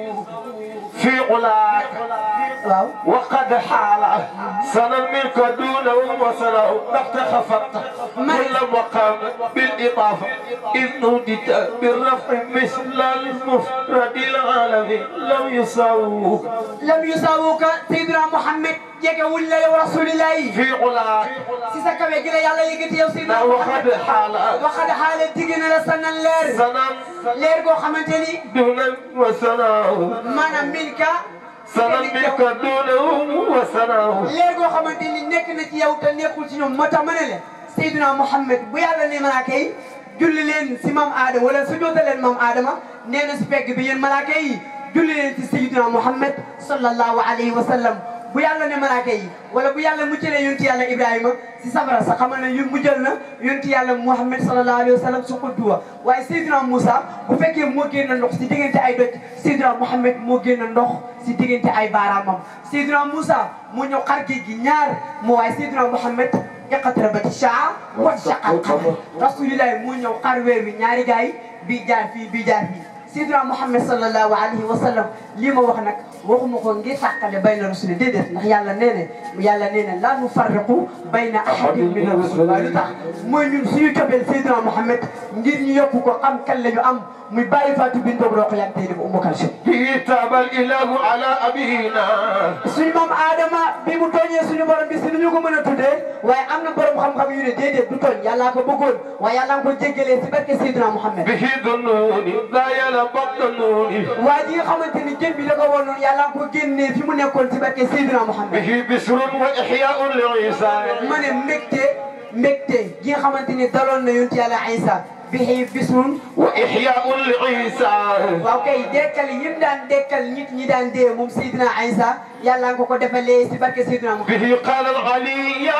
في علاك واو وقد حال سنة منك دونه وسنه نفت خفقت كل مقام بالإضافة إذ نودت بالرفع مثل المفرد العالمي لم يساووك لم يساووك سيدنا محمد جيك ولا يا رسول الله في علاك سيسا كبه جيلا يالا يجي يا سيدنا وقد محمد حال وقد حال تيجينا لسنا اللير سنة لير كو خمانتني دون وسنه مانا منك سنة منك دونه وسنه leer goo xamante ni nekk na ci yow te nekkul ci ñoom moo tax ma ne leen Seydina Mohamed bu yàlla ne malaaka yi julli leen si maam Adama wala su joota leen maam Adama nee na si pegg bi yéen malaaka yi julli leen si Seydina Mohamed sallallahu alayhi wa sallam bu yàlla ne malaaka yi wala bu yàlla muccalee yonti yàlla Ibrahima si safara sa xamal ne yu mujjal na yonti yàlla Mohamed sallallahu alayhi wa sallam su xudduwa waaye Seydina Moussa bu fekkee moo génn ndox si diggante ay doj Seydina Mohamed moo génn ndox si diggante ay baaraamam Seydina Moussa moo ñëw xar géej gi ñaar moo waaye Seydina Mohamed iqtarabati saa wa shaqa al-qamar rasulillahi moo ñëw xar weer wi ñaari gaay bii jaar fii bii jaar fii Seydina Mohamed sallallahu alayhi wa sallam lii ma wax nag waxuma ko ngir tàqale bayna rasuli déedéet ndax yàlla nee na yàlla nee na laa nufarriqu bayna ahadin min ar-rusul waaye lu tax mooy ñun suñu cofeel Seydina Mohamed ngir ñu yokk ko xam kan la ñu am muy bàyyi Fatou Bintou Rokhaya tey def Umu Kalsum كتاب الإله على أبينا suñu maam Adama bi mu tooñee suñu borom bi si nu ñu ko mën a tuddee waaye am na borom xam-xam yu ne déedéet du tooñ yàllaa ko bëggoon waaye yàllaa ko jéggalee si barke Seydina Mohamed به ذنوني لا يلبط ذنوني waa ji nga xamante ni jën bi da ko woon noonu yàllaa ko génnee fi mu nekkoon si barke Seydina Mohamed به بسر وإحياء لعيسى ma ne mbégte mbégte gi nga xamante ni daloon na yonent yàlla Isa bihi bisrun وإحياء لعيسى waaw kay dekkal yi mu daan dekkal nit ñi daan dee moom Seydina Isa yàlla nga ko ko defalee si barke Seydina Mohamed به قال العلي يا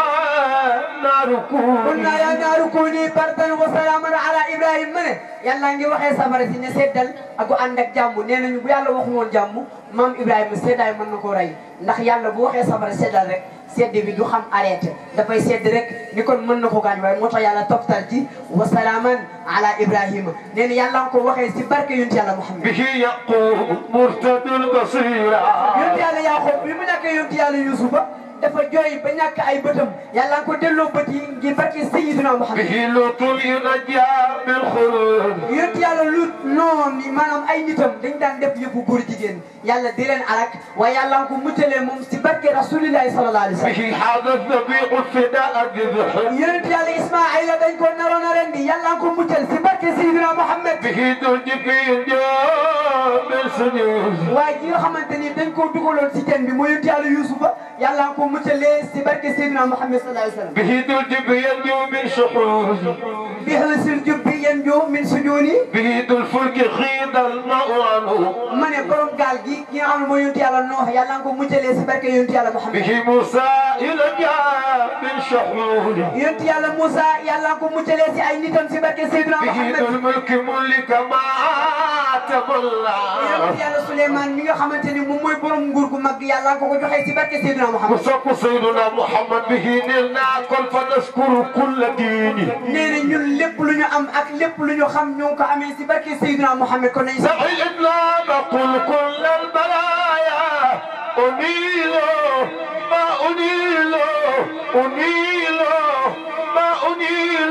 نار كوني قلنا يا نار كوني بردا وسلاما على ابراهيم من يلا ngi waxee safara si ne seddal ak ànd ak jàmm nee nañu bu yàlla waxu woon jàmm maam Ibrahima seddaay mën na koo rey ndax yàlla bu waxee safara seddal rek sedd bi du xam arrêté dafay sedd rek ni kon mën na ko gaañ waaye moo tax yàlla toftal ci wa salaaman ala Ibrahima nee na yàlla nga ko waxee si barke yonent yàlla Muhammad به يقوم مرتد البصيرة yonent yàlla Yaaqoob bi mu nekkee yonent yàlla Yuusufa dafa jooy ba ñàkk ay bëtam yàlla nga ko delloo bët yi ngir barke Sayyidina Muhammad به لوط ينجى بالخلود yonent yàlla lut noonu maanaam ay nitam dañ daan def yëfu góor jigéen yàlla di leen alak waaye yàlla nga ko muccalee moom si barke rasulillahi sallallahu alayhi wa sallam به هذا الذبيح الفداء الذبح yonent yàlla Ismaayila dañ ko naroon a rendi yàlla nga ko muccal si barke Seydina Mohamed به تنجي جاء بالسجود waaye ji nga xamante ni dañ koo dugaloon si teen bi mooy yonent yàlla Yuusufa yàlla nga ko muccalee si barke Seydina Mohamed sallallahu alayhi wa sallam به تنجي ينجو من شحوذ bi xësil jub bi yanju min sujuni به ذو الفلك خيض الماء عنه ma ne borom gaal gi ki nga xam ne mooy yonent yàlla noox yàlla nga ko muccalee si barke yonent yàlla Muhammad به موسى إلى جاء من شحنون yonent yàlla Moussa yàlla nga ko muccalee si ay nitam si barke Seydina به ذو Muhammad الملك ملك ما تولى yonent yàlla Souleymane mi nga xamante ni moom mooy borom nguur gu mag yàlla nga ko ko joxee si barke Seydina Muhammad وصف سيدنا محمد به نلنا كل فنشكر كل ديني nee na ñun lépp lu ñu am ak lépp lu ñu xam ñoo ngi ko amee si barke Seydina Muhammad kon nañ sax سعيدنا نقول كل البرايا أنيل ما أنيل أنيل ما أنيل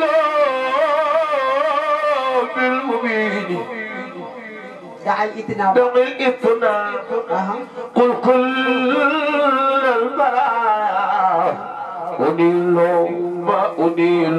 بالمبين daal itinaaw دم الإثناء aha قل كل البرايا أنيل ما أنيل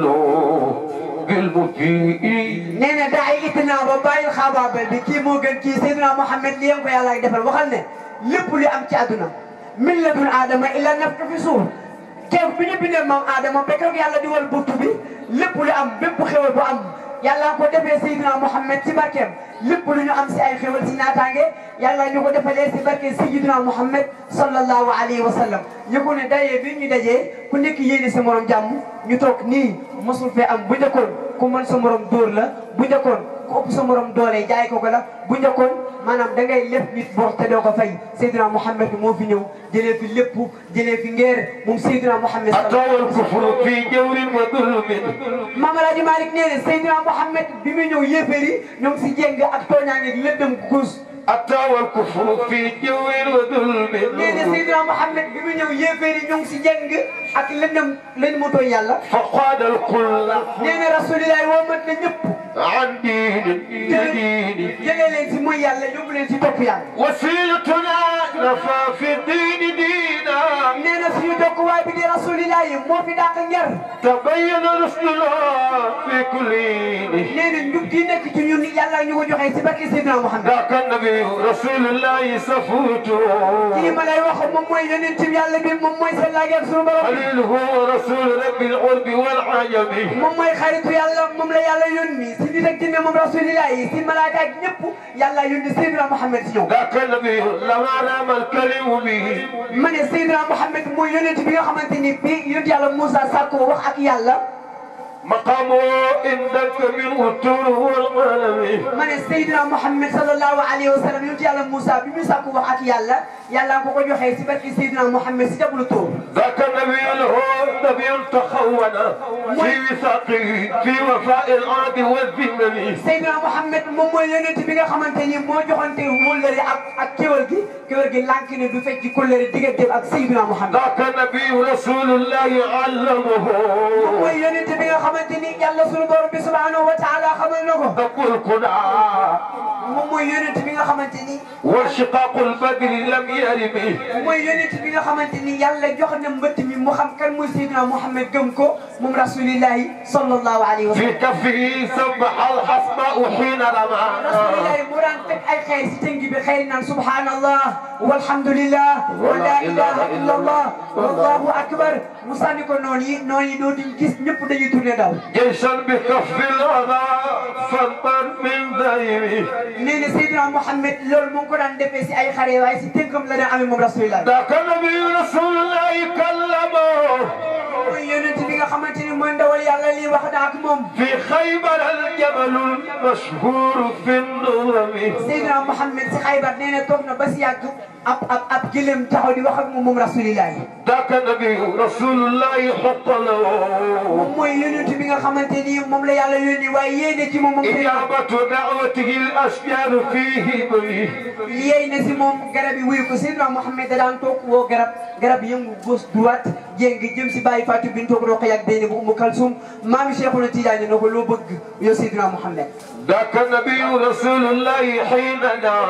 بالمبين nee na daal itinaaw ba bàyyil xaabaabal bi kii moo gën kii Seydina Muhammad li yéen ko yàlla ay defal waxal ne lépp lu am ci àdduna min ladun aadama illa naftu fi suuf keroog bi ñu bindee maam aadama ba keroog yàlla di wal buttu bi lépp lu am bépp xewal bu am yàlla ko defee Seydina Muhammad ci barkeem lépp lu ñu am si ay xewal si naataange yàlla ñu ko defalee si barke Seydina Muhammad sallallahu alayhi wa sallam ñu ko ne dayee bi ñu dajee ku nekk yéene sa morom jàmm ñu toog nii mosul fee am bu njëkkoon ku mën sa morom dóor la bu njëkkoon ku ëpp sa morom doole jaay ko ko la bu njëkkoon maanaam da ngay lépp nit bor te doo ko fay Seydina Muhammad moo fi ñëw jëlee fi lépp jëlee fi ngeer moom Seydina Muhammad أتى الكفر في جور وظلم Mame Alhaji Malick nee na Seydina Muhammad bi muy ñëw yéeféer yi ñoom si jéng ak tooñaange gi lépp dem kuus أتى والكفر في جور وظلم nee na Seydina Muhammad bi muy ñëw yéeféer yi ñoom si jéng ak lëndëm lañ mu tooñ yàlla فقاد الكل nee na rasulillahi woo mat na ñëpp عن دين دين jëlee leen si mooy yàlla yóbbu leen si topp yàlla وسيلتنا نفى في الدين دينا nee na suñu dokkuwaay bi di rasulillahi moo fi dàq njar تبين رسلنا في كل دين nee na njub gi nekk ci ñun yàlla ñu ko joxee si barke Seydina Muhammad ذاك النبي رسول الله سفوته kii ma lay wax moom mooy yonent bi yàlla bi moom mooy seen laaj ak suñu borom خليله رسول رب العرب والعجم moom mooy xaritu yàlla moom la yàlla yónni si nit ak jinne moom rasulillah yi si malaaka ak ñëpp yàlla yónni Seydina Muhammad si ñoom ذاك النبي لما رام الكلم به ma ne Seydina Muhammad mooy yonent bi nga xamante ni bi yonent yàlla Moussa sàkkoo wax ak yàlla مقامه عندك من الطول والقلم ma ne Seydina Muhammad sallallahu alayhi wa sallam yonent yàlla Moussa bi mu sàkku wax ak yàlla yàlla nga ko ko joxee si barke Seydina Muhammad si jablu tóor ذاك النبي له نبي تخون في وثاقه في وفاء العهد والذمم Seydina Muhammad moom mooy yonent bi nga xamante ni moo joxante wóllëre ak ak kéwal gi kéwal gi lànk ne du fekk ci kóllëre digganteem ak Seydina Muhammad ذاك النبي رسول الله علمه mooy yonent bi nga xamante ni yàlla sunu borom bi subhanahu wa taala xamal na ko تقول كنا moom mooy yonent bi nga xamante ni وانشقاق البدر لم يرم mooy yonent bi nga xamante ni yàlla jox na mbëtt mi mu xam kan mooy Seydina Muhammad gëm ko moom rasulillahi sallallahu alayhi wa في sallam كفه سبح الحسباء حين رمى rasulillahi mu daan teg ay xeer si tënk bi xeer naan subhanallah walhamdulillah wa la ilaha illa allah wallahu akbar mu sànni ko noonu yi noonu yi dootuñ gis ñëpp dañuy tourné daw جيشا بكف الأذى فانطر من ذيبه nee na Seydina Muhammad loolu mu ngi ko daan defee si ay xare waaye si tënkam la daan amee moom rasulillahi ذاك النبي رسول الله كلمه mooy yonent bi nga xamante ni mooy ndawal yàlla lii wax na ak moom في خيبر الجبل المشهور في النظم Seydina Muhammad si xaybar nee na toog na ba si yàgg ab ab ab gëlëm taxaw di wax ak moom moom rasulillahi ذاك النبي رسول الله حط له moom mooy yonent bi nga xamante ni moom la yàlla yónni waaye yéene ci moom moom Seydina إجابة دعوته الأشجار فيه بيه yéey na si moom garab yi wuyu ko Seydina Muhammad da daan toog woo garab garab yëngu gauche droite jéng jëm si bàyyi Fatou Bintou Roqaya ak Déni bu Umu Kalsum maami Cheikhuna Tidiane na ko loo bëgg yow Seydina Muhammad ذاك النبي رسول الله حين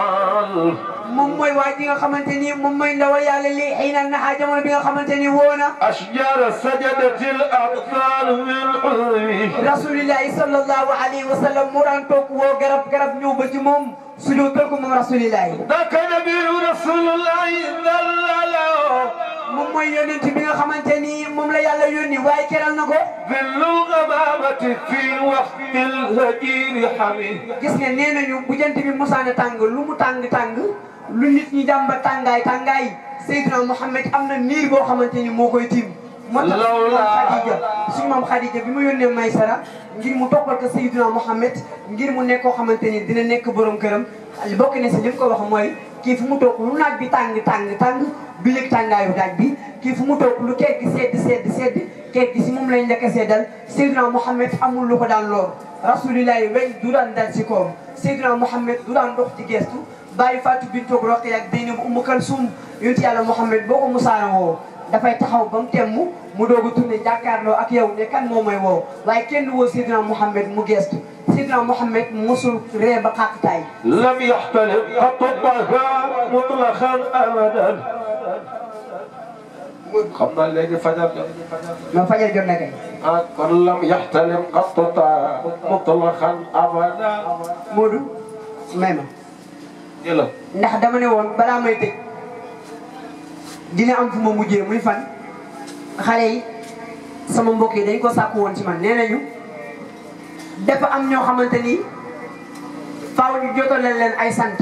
نال moom mooy waa ji nga xamante ni moom mooy ndawal yàlla lii xëy na naxaa jamono bi nga xamante ni woo na أشجار سجدت الأطفال من عظمه rasulillahi sallallahu alayhi wa sallam mu daan toog woo garab garab ñëw ba ci moom sujootal ko moom rasulillahi ذاك نبي رسول الله ذلله moom mooy yonent bi nga xamante ni moom la yàlla yónni waaye keral na ko ظل الغمامة في وقت الهجير حميد gis nga nee nañu bu jant bi musaana tàng lu mu tàng tàng lu nit ñi jàmba tàngaay tàngaay Seydina Mouhamed am na niir boo xamante ni moo koy tiim moo tax suñu maam Khadija suñu maam Khadija bi mu yónnee Maysara ngir mu toppal ko Seydina Mouhamed ngir mu nekk koo xamante ni dina nekk borom këram bokk na si li mu ko wax mooy kii fu mu toog lu naaj bi tàng tàng tàng du yëg tàngaayu naaj bi kii fu mu toog lu keeg gi sedd sedd sedd keeg gi si moom lañ njëkk a seddal Seydina Mouhamed amul lu ko daan loor rasulillahi weñ du daan dal si kawam Seydina Mouhamed du daan dox ci gestu bàyyi Fatou Bintou Roqe ak Zeynab Umu Kalsum yonent yàlla Mouhamed boo ko musaana woo dafay taxaw ba mu temm mu doog a tourné jàkkaarloo ak yow ne kan moo may woo waaye kenn du woo Seydina Mouhamed mu gestu Seydina Mouhamed mosul ree ba xàqtaay لم يحتلم قط الطهار مطلقا ابدا xam naa léegi fajar jot ma fajar jot na kay ah kon lam yaxtalim qatta mutlaqan abada Modou may ma jëla ndax dama ne woon balaa may tëj dina am fu ma mujjee muy fan xale yi sama mbokk yi dañ ko sàkku woon ci man nee nañu dafa am ñoo xamante ni faaw ñu jotalal leen ay sant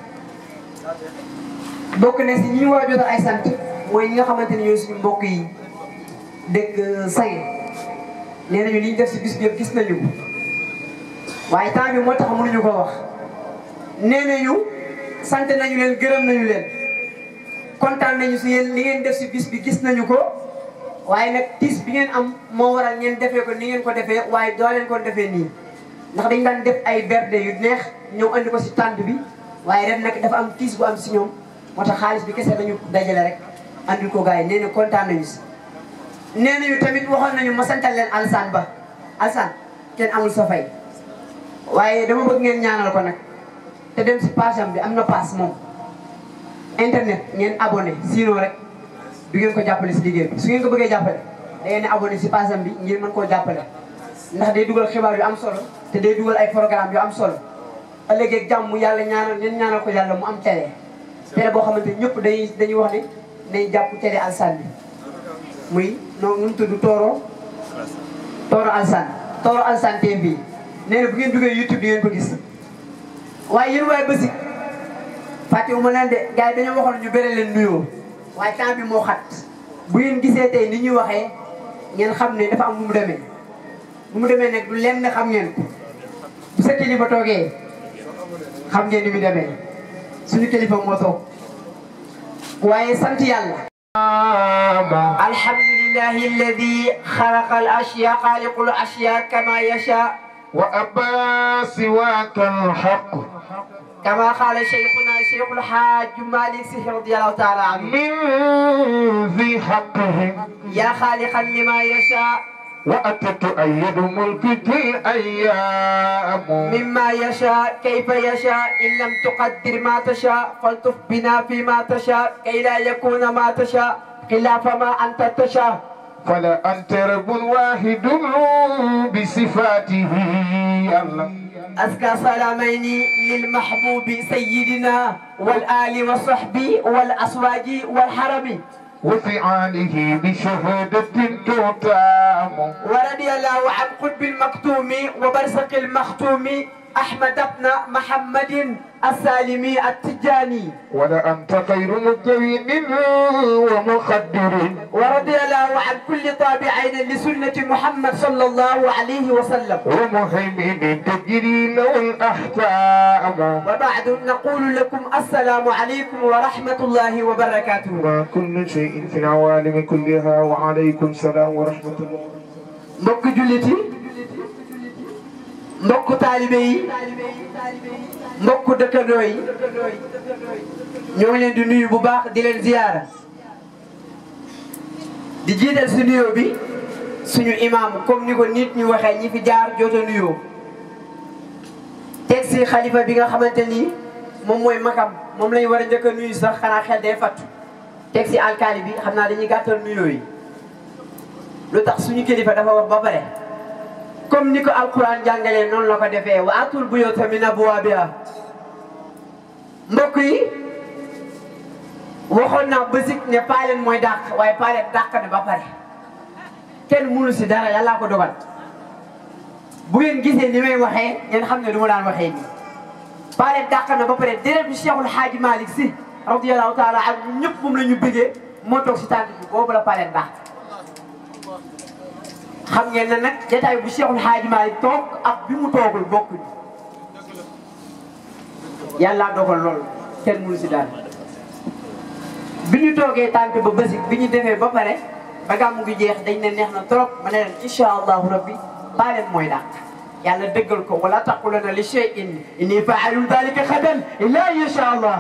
bokk na si ñi ñu war a jotal ay sant mooy ñi nga xamante ni ñooy suñu mbokk yi dëkk say nee nañu li ñu def si bis bi yëpp gis nañu ko waaye temps bi moo tax mënuñu ko wax nee nañu sant nañu leen gërëm nañu leen kontaan nañu si yéen li ngeen def si bis bi gis nañu ko waaye nag tiis bi ngeen am moo waral ngeen defee ko ni ngeen ko defee waaye doo leen ko defee nii ndax dañ daan def ay berde yu neex ñëw andi ko si tànt bi waaye ren nag dafa am tiis bu am si ñoom moo tax xaalis bi kese dañu dajale rek andil ko gars yi nee na kontaan nañu si nee nañu tamit waxoon nañu ma santal leen alsaan ba alsaan kenn amul sa fay waaye dama bëgg ngeen ñaanal ko nag te dem si page am bi am na paas moom internet ngeen abonné sinon rek du ngeen ko jàppale si liggéey bi su ngeen ko bëggee jàppale da ngeen di abonné si page am bi ngir mën koo jàppale ndax day dugal xibaar yu am solo te day dugal ay programme yu am solo ëllëg ak jàmm yàlla ñaanal leen ñaanal ko yàlla mu am télé télé boo xamante ñëpp dañuy dañuy wax ne nañ jàpp télé alsaan bi muy noonu nu mu tudd Tooro Tooro alsaan Tooro alsaan TV nee na bu ngeen duggee YouTube di ngeen ko gis waaye yéen waaye bësi fàttewuma leen de gars yi dañoo waxoon ñu bëre leen nuyoo waaye temps bi moo xat bu ngeen gisee tey ni ñuy waxee ngeen xam ne dafa am nu mu demee nu mu demee nag du lenn xam ngeen ko bu sa kilifa toogee xam ngeen ni mu demee suñu kilifa moo toog waaye sant yàlla alhamdulillahi alladi xalaqa al ashya xaaliqul ashya kama yasha وأبى سواك الحق كما قال شيخنا شيخ الحاج مالك سيح رضي الله تعالى عنه من ذي حقه يا خالقا لما يشاء وأتت أيد ملكك الأيام مما يشاء كيف يشاء إن لم تقدر ما تشاء فالطف بنا فيما تشاء كي لا يكون ما تشاء خلاف ما أنت تشاء فلا أنت رب واحد بصفاته الله أزكى سلامين للمحبوب سيدنا والآل والصحب والأسواج والحرم وفعاله بشهادة تتام ورضي الله عن قطب المكتوم وبرزق المختوم أحمد بن محمد السالمي التجاني ولا أنت خير مكون ومخدر ورضي الله عن كل تابعين لسنة محمد صلى الله عليه وسلم ومهيمن تجري له الأحكام وبعد نقول لكم السلام عليكم ورحمة الله وبركاته وكل شيء في العوالم كلها وعليكم السلام ورحمة الله mbokk jullit yi mbokk taalibe yi mbokk dëkkandoo yi ñoo ngi leen di nuyu bu baax di leen ziyaara di jiital si nuyoo bi suñu imam comme ni ko nit ñu waxee ñi fi jaar joota nuyoo teg si xalifa bi nga xamante ni moom mooy makam moom lañ war a njëkk a nuyu sax xanaa xel day fattu teg si alkaali bi xam naa dañuy gàttal nuyoo yi lu tax suñu kilifa dafa wax ba pare comme ni ko alquran jàngalee noonu la ko defee wa atul buyuuta min abwaabiha mbokk yi waxoon naa bësik ne paaleen mooy dàq waaye paaleen dàq na ba pare kenn mënu si dara yàllaa ko dogal bu ngeen gisee ni may waxee ngeen xam ne du ma daan waxee nii paaleen dàq na ba pare déretu Cheikhul Haaji Malick si radiyallahu taala ak ñëpp moom la ñu bëggee moo toog si tànk bi boobu la paaleen dàq xam ngeen ne nag jataay bu Cheikhul Haaji Malick toog ak bi mu toogul bokkuñu yàllaa dogal loolu kenn mënu si dara bi ñu toogee tànk ba bësik bi ñu defee ba pare ba gàmmu gi jeex dañ ne neex na trop ma ne leen incha allahu rabbi baaleen mooy dàq yàlla dëggal ko wala taquluna li shay'in inni fa'ilun dhalika xadan illa insha allah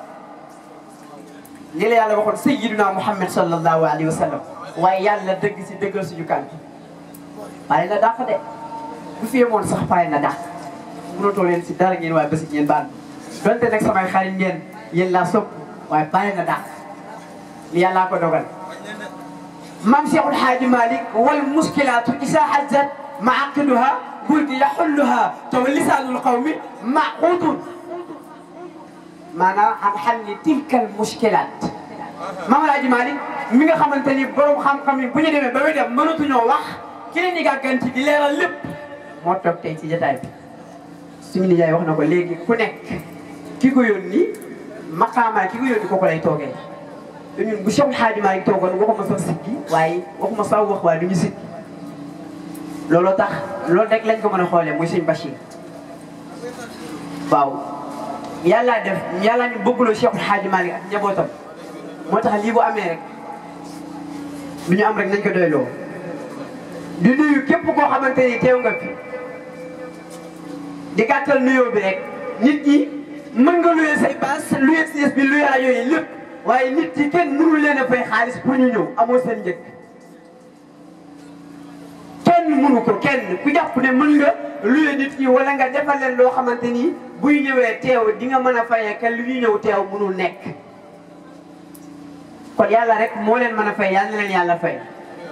li la yàlla waxoon sayyiduna muhammad sallallahu alayhi wa sallam waaye yàlla dëgg si dëggal suñu kan pare na dàq de bu fi yemoon sax pare na dàq mënatoo leen si dara ngeen waaye bësik ngeen baal donte nag samay xarit ngeen yéen laa sopp waaye pare na dàq li yàllaa ko dogal maam Cheikhul Haaji Malick wal muskilaatu isa hazzat maaqiduha gulti yaxulluha taw lisaanul qawmi maquudun maanaam am xam ni tilkal muskilaat maam Alaaji Malick mi nga xamante ni borom xam-xam yi bu ñu demee ba muy dem mënatuñoo wax ki leen di gàgganti di leeral lépp moo toog tey ci jotaay bi suñu nijaay wax na ko léegi ku nekk ki ko yónni maqaama ki ko yónni ko ko lay toogee te ñun bu Cheikhul Haaji Malick toogoon waxuma sax sikki waaye waxuma sax wax waaye du ñu sikki looloo tax loolu rek lañ ko mën a xoolee muy sëñ Bachir waaw yàllaa def yàllaa ñu bëggloo Cheikhul Haaji Malick ak njabootam moo tax lii bu amee rek lu ñu am rek nañ ko doyloo di nuyu képp koo xamante ni teew nga fi di gàttal nuyoo bi rek nit ñi mën nga luyee say baas luyee siis bi luyee rajo yi lépp waaye nit yi kenn mënul leen a fay xaalis pour ñu ñëw amoo seen njëkk kenn mënu ko kenn ku jàpp ne mën nga luye nit ñi wala nga defal leen loo xamante ni buy ñëwee teew di nga mën a fayee kenn lu ñuy ñëw teew mënul nekk kon yàlla rek moo leen mën a fay yàlla na leen yàlla fay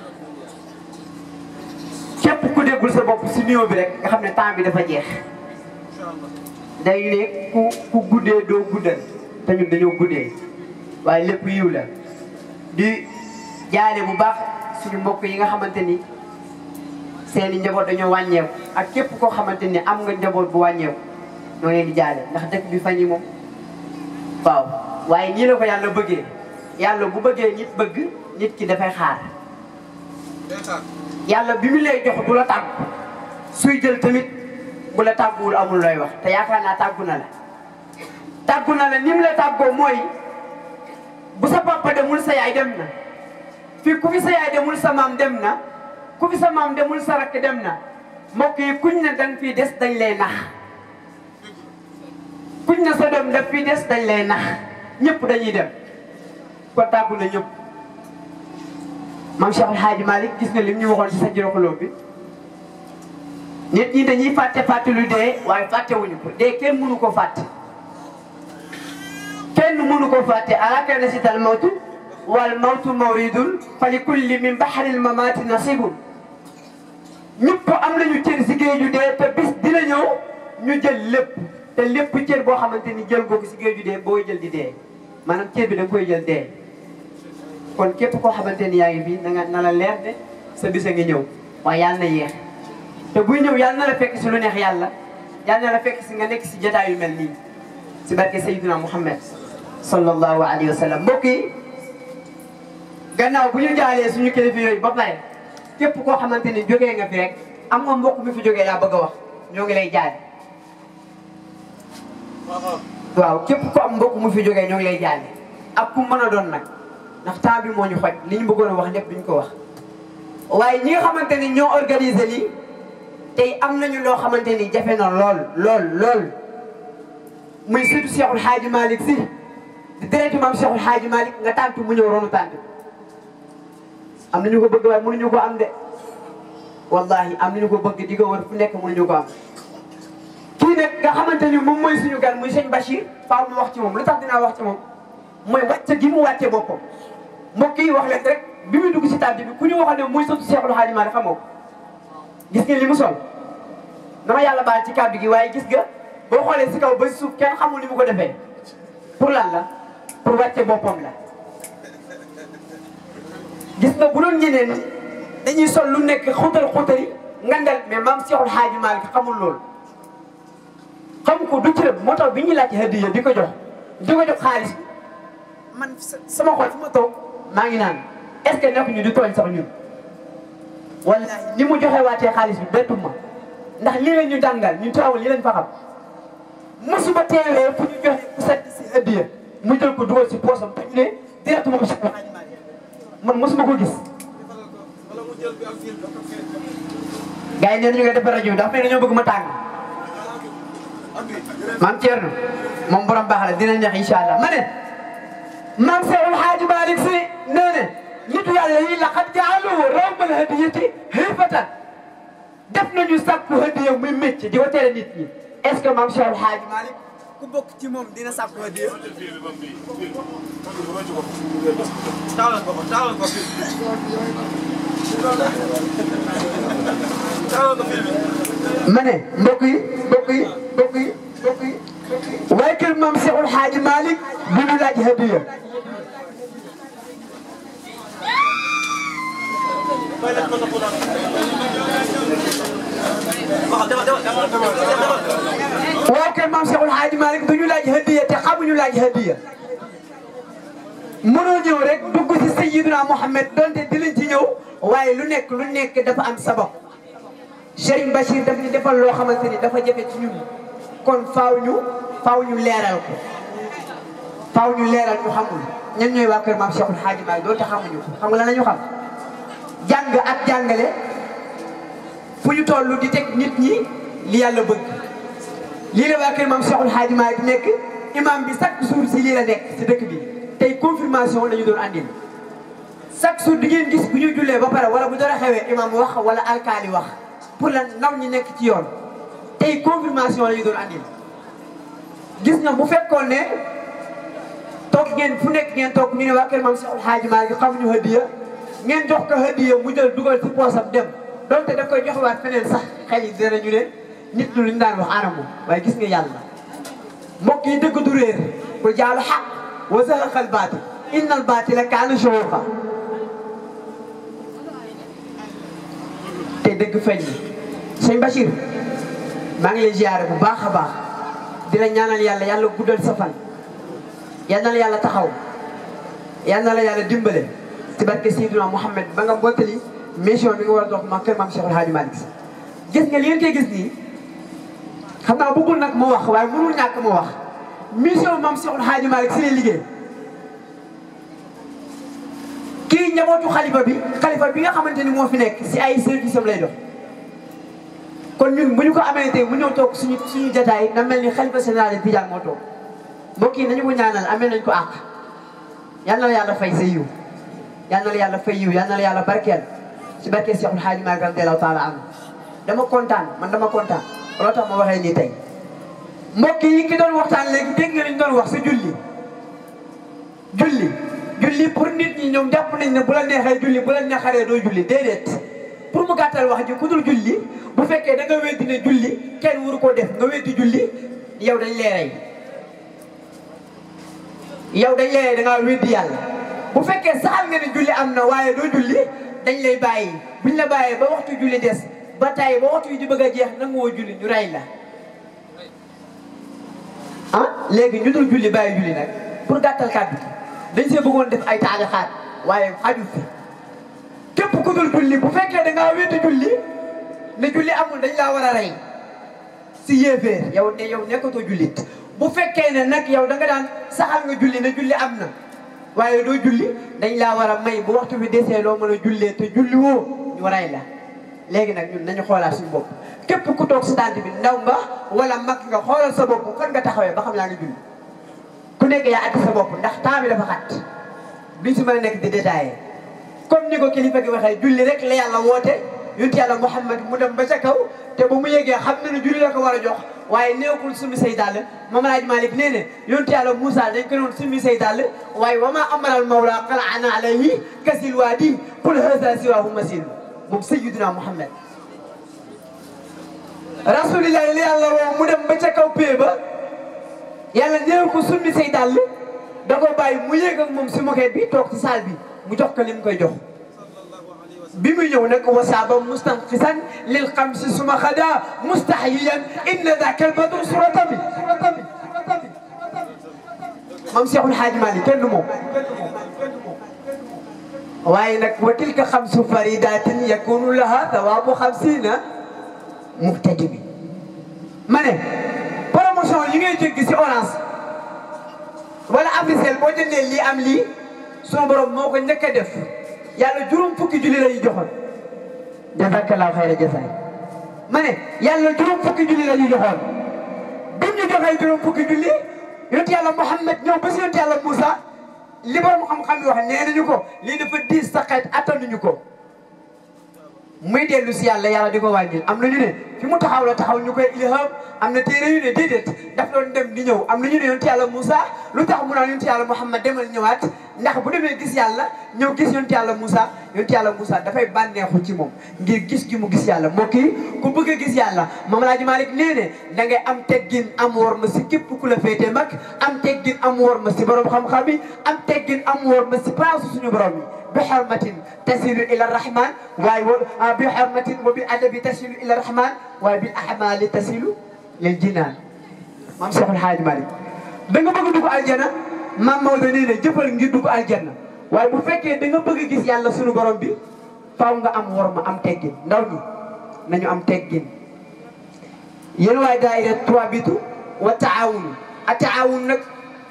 képp ku déggul sa bopp si nuyoo bi rek nga xam ne temps bi dafa jeex day ne ku ku guddee doo guddal te ñun dañoo guddee waaye lépp yiw la di jaale bu baax suñu mbokk yi nga xamante ni seeni njaboot dañoo wàññeeku ak képp koo xamante ni am nga njaboot bu wàññeeku ñoo leen di jaale ndax dëkk bi fan yi moom waaw waaye nii la ko yàlla bëggee yàlla bu bëggee nit bëgg nit ki dafay xaar yàlla bi mu lay jox du la tàggu suy jël tamit bu la tàgguwul amul looy wax te yaakaar naa tàggu na la tàggu na la ni mu la tàggoo mooy bu sa papa demul sa yaay dem na fii ku fi sa yaay demul sa maam dem na ku fi sa maam demul sa rakk dem na mbokk yi kuñ ne danga fii des dañ lay nax kuñ ne sa doom daf fii des dañ lay nax ñëpp dañuy dem ko tàggu na ñëpp maam Cheikh El Hadji Malick gis nga lim ñu waxoon ci sa juróxaloo bi nit ñi dañuy fàtte fàtte lu dee waaye fàttewuñu ko dee kenn mënu ko fàtte kenn mënu ko fàtte alaka nasital mawtu wal mawtu mawridun fa li kulli min bahril mamati nasibun ñëpp am nañu cër si géeju dee te bis dina ñëw ñu jël lépp te lépp cër boo xamante ni jël ko si géeju dee booy jël di dee maanaam cër bi da nga koy jël dee kon képp koo xamante ni yaa ngi fii na nga na la leer de sa bis a ngi ñëw waaye yàlla na yéex te buy ñëw yàlla na la fekk si lu neex yàlla yàlla na la fekk si nga nekk si jotaay yu mel nii si barke Sayyidina Muhammad sallallahu alayhi wa sallam mbokk yi gannaaw bu ñu jaalee suñu kilifa yooyu ba pare képp koo xamante ni jógee nga fi rek am nga mbokk mi fi jógee yaa bëgg a wax ñoo ngi lay jaale waaw képp ko am mbokk mu fi jógee ñoo ngi lay jaale ak ku mën a doon nag ndax temps bi moo ñu xoj li ñu bëggoon a wax lépp duñ ko wax waaye ñi nga xamante ni ñoo organisé lii tey am nañu loo xamante ni jafe na lool lool lool muy surtout Cheikhul Hadji Malick si di deretu maam Cheikhul Hadji Malick nga tàntu mu ñëw ronu tànt am nañu ko bëgg waaye mënuñu ko am de wallahi am nañu ko bëgg di ko wër fu nekk mënuñu ko am kii nag nga xamante ni moom mooy suñu gan muy sëñ Bachir faaw mu wax ci moom lu tax dinaa wax ci moom mooy wàcce gi mu wàcce boppam mbokk yi wax leen rek bi muy dugg si tànt bi ku ñu waxoon ne muy sotti Cheikhul Hadji Malick xamoo ko gis ngeen li mu sol dama yàlla baal ci kàddu gi waaye gis nga boo xoolee si kaw ba si suuf kenn xamul ni mu ko defee pour lan la pour wàcce boppam la gis nga bu doon ñeneen ñi dañuy sol lu nekk xutal xutali ngandal mais maam Seexul Xaaji Maalik xamul loolu xam ko du cërëm moo tax bi ñuy laaj hadiya di ko jox di ko jox xaalis bi man sama xol fu ma toog maa ngi naan est-ce que nekk ñu di tooñ sax ñun wallahi ni mu joxe waatee xaalis bi bettu ma ndax lii la ñu jàngal ñu taawul lii lañ fa xam mosuma teewee fu ñu joxe ku set si hadiya mu jël ko dugal si poosam te ñu ne directement si man mosuma ko gis gars yi nee nañu nga defar rajo bi ndax fii dañoo bëgg ma tàng maam Thierno moom borom baax la dina neex incha allah ma ne maam Seexul Xaaji Maalik Si nee ne nitu yàlla yi laqad jaalu rawmal hadiyati hifatan def nañu sàkku hadiya muy métier di ko tere nit ñi est-ce que maam Seexul Xaaji Maalik ku bokk ci moom dina sàkku hadiya taalal ko ko taalal ko fi taalal ko fi ma ne mbokk yi mbokk yi mbokk yi mbokk yi waaye kër maam Seexul Xaaji Maalik bu ñu laaj hadiya waa kër maam Seexul Xaaji Maalik du ñu laaj hadiya te xamuñu laaj hadiya mënoo ñëw rek dugg ci Sayyiduna Muhammad donte dinañ ci ñëw waaye lu nekk lu nekk dafa am sabab Serigne Bachir daf ñu defal loo xamante ni dafa jafe ci ñun kon faaw ñu faaw ñu leeral ko faaw ñu leeral ñu xamul ñan ñooy waa kër maam Cheikhul Hadji Malick doonte xamuñu ko xam nga lan la ñu xam jàng ak jàngale fu ñu toll di teg nit ñi li yàlla bëgg lii la waa kër maam Cheikhul Hadji Malick nekk imam bi chaque jour si lii la nekk si dëkk bi tey confirmation la ñu doon andil chaque jour di ngeen gis bu ñu jullee ba pare wala bu dara xewee imam wax wala alkaali wax pour la ndaw ñi nekk ci yoon tey confirmation la ñu doon andil gis nga bu fekkoon ne toog ngeen fu nekk ngeen toog ñu ne waa kër maam Cheikhul Hadji Malick xamuñu hadiya ngeen jox ko hadiya mu jël dugal ci poosam dem donte daf koy joxewaat feneen sax xel yi dinañu ne nit lu ñu daan wax anamu waaye gis nga yàlla mbokk yi dëgg du réer ku jaalu xaq wa zahaqal baatil innal baatila kaana zahuuqa te dëgg feeñ na sëñ Bachir maa ngi lay ziare bu baax a baax di la ñaanal yàlla yàlla guddal sa fan yal na la yàlla taxaw yal na la yàlla dimbale ci barke Seydina Mouhamed ba nga mbottali mission bi nga war a dox ma kër maam Cheikhul Hadji Malick gis nga li ngeen koy gis nii xam naa bëggul nag ma wax waaye mënul ñàkk ma wax mission maam Cheikhul Hadji Malick si lay liggéey kii njabootu xalifa bi xalifa bi nga xamante ni moo fi nekk si ay service am lay dox kon ñun bu ñu ko amee tey mu ñëw toog suñu suñu jataay na mel ni xalifa général de Tidiane moo toog mbokk yi nañu ko ñaanal amee nañ ko àq yal na la yàlla fay sa yiw yal na la yàlla fay yiw yal na la yàlla barkeel si barkeel Cheikhul Hadji Malick radiyallahu taala anhu dama kontaan man dama kontaan looloo tax ma waxee nii tey mbokk yi ki doon waxtaan léegi dégg nga li ñu doon wax si julli julli julli pour nit ñi ñoom jàpp nañ ne bu la neexee julli bu la neexaree doo julli déedéet pour mu gàttal wax ji ku dul julli bu fekkee da nga weddi ne julli kenn waru koo def nga weddi julli yow dañ lay rey yow dañ lay rey da ngaa weddi yàlla bu fekkee saxal nga ne julli am na waaye doo julli dañ lay bàyyi buñ la bàyyee ba waxtu julli des ba tay ba waxtu yi di bëgg a jeex nangu woo julli ñu rey la ah léegi ñu dul julli bàyyi julli nag pour gàttal kàddu dañ see bëggoon def ay taajaxaat waaye xaju fi képp ku dul julli bu fekkee da ngaa wéddi julli ne julli amul dañ laa war a rey si yéeféer yow ne yow nekkatoo jullit bu fekkee ne nag yow da nga daan saxal nga julli ne julli am na waaye doo julli dañ laa war a may bu waxtu bi desee loo mën a jullee te julli woo ñu rey la léegi nag ñun nañu xoolaat suñu bopp képp ku toog si tànt bi ndaw nga wala mag nga xoolal sa bopp fan nga taxawee ba xam yaa ngi julli ku nekk yaa atti sa bopp ndax temps bi dafa xat duñ si mën a nekk di détaillé comme ni ko kilifa gi waxee julli rek la yàlla woote yonent yàlla Muhammad mu dem ba ca kaw te ba mu yegee xam na ne julli la ko war a jox waaye nekkul sumi say dàll Maam Alaaji Malik nee ne yonent yàlla Moussa dañ ko doon sumi say dàll waaye wa maa amaral mawla qala'ana alayhi kasil waadi qul haza siwaahu masin moom sayyiduna Muhammad rasulillahi la yàlla woo mu dem ba ca kaw pee ba yàlla néew ko summi say dàll da ko bàyyi mu yéeg ak moom si moquette bi toog ci salle bi mu jox ko li mu koy jox bi muy ñëw nag wasaaba mustanqisan lil xamsi suma xada mustahyiyan inna daka al badru surata bi moom Cheikhul Hadji Malick kenn du moom waaye nag wa tilka xamsu faridatin yakunu laha thawabu xamsina muhtadibi ma ne promotion yi ngay jéggi si orange wala Africell boo jëndee lii am lii sunu borom moo ko njëkk a def yàlla juróom fukki julli la ñu joxoon jazakallahu xayra jazaay ma ne yàlla juróom fukki julli la ñu joxoon bi ñu joxee juróom fukki julli yonent yàlla Muhammad ñëw ba si yonent yàlla Moussa li borom xam-xam yi wax nee nañu ko lii dafa diis sa xeet attanuñu ko muy dellu si yàlla yàlla di ko wàññil am na ñu ne fi mu taxaw la taxaw ñu koy ilham am na téere yu ne déedéet daf doon dem di ñëw am na ñu ne yonent yàlla Moussa lu tax mu naan yonent yàlla Muhammad demal ñëwaat ndax bu demee gis yàlla ñëw gis yonent yàlla Moussa yonent yàlla Moussa dafay bànneexu ci moom ngir gis gi mu gis yàlla mbokk yi ku bëgg a gis yàlla Mame Alhaji Malick nee ne da ngay am teggin am wor ma si képp ku la féete mag am teggin am wor ma si borom xam-xam yi am teggin am wor ma si place suñu borom yi bi xormatin tasilu ila rahman waaye wa bi xormatin wa bi adabi tasilu ila rahman waaye bi ahmali tasilu lil jinaan maam Cheikhul Hadji Malick da nga bëgg dugg aljana maam Maodo nee na jëfal ngir dugg aljana waaye bu fekkee da nga bëgg a gis yàlla sunu borom bi faaw nga am wor ma am teggin ndaw ñi nañu am teggin yéen waaye daayira trois bitu wa taawun a taawun nag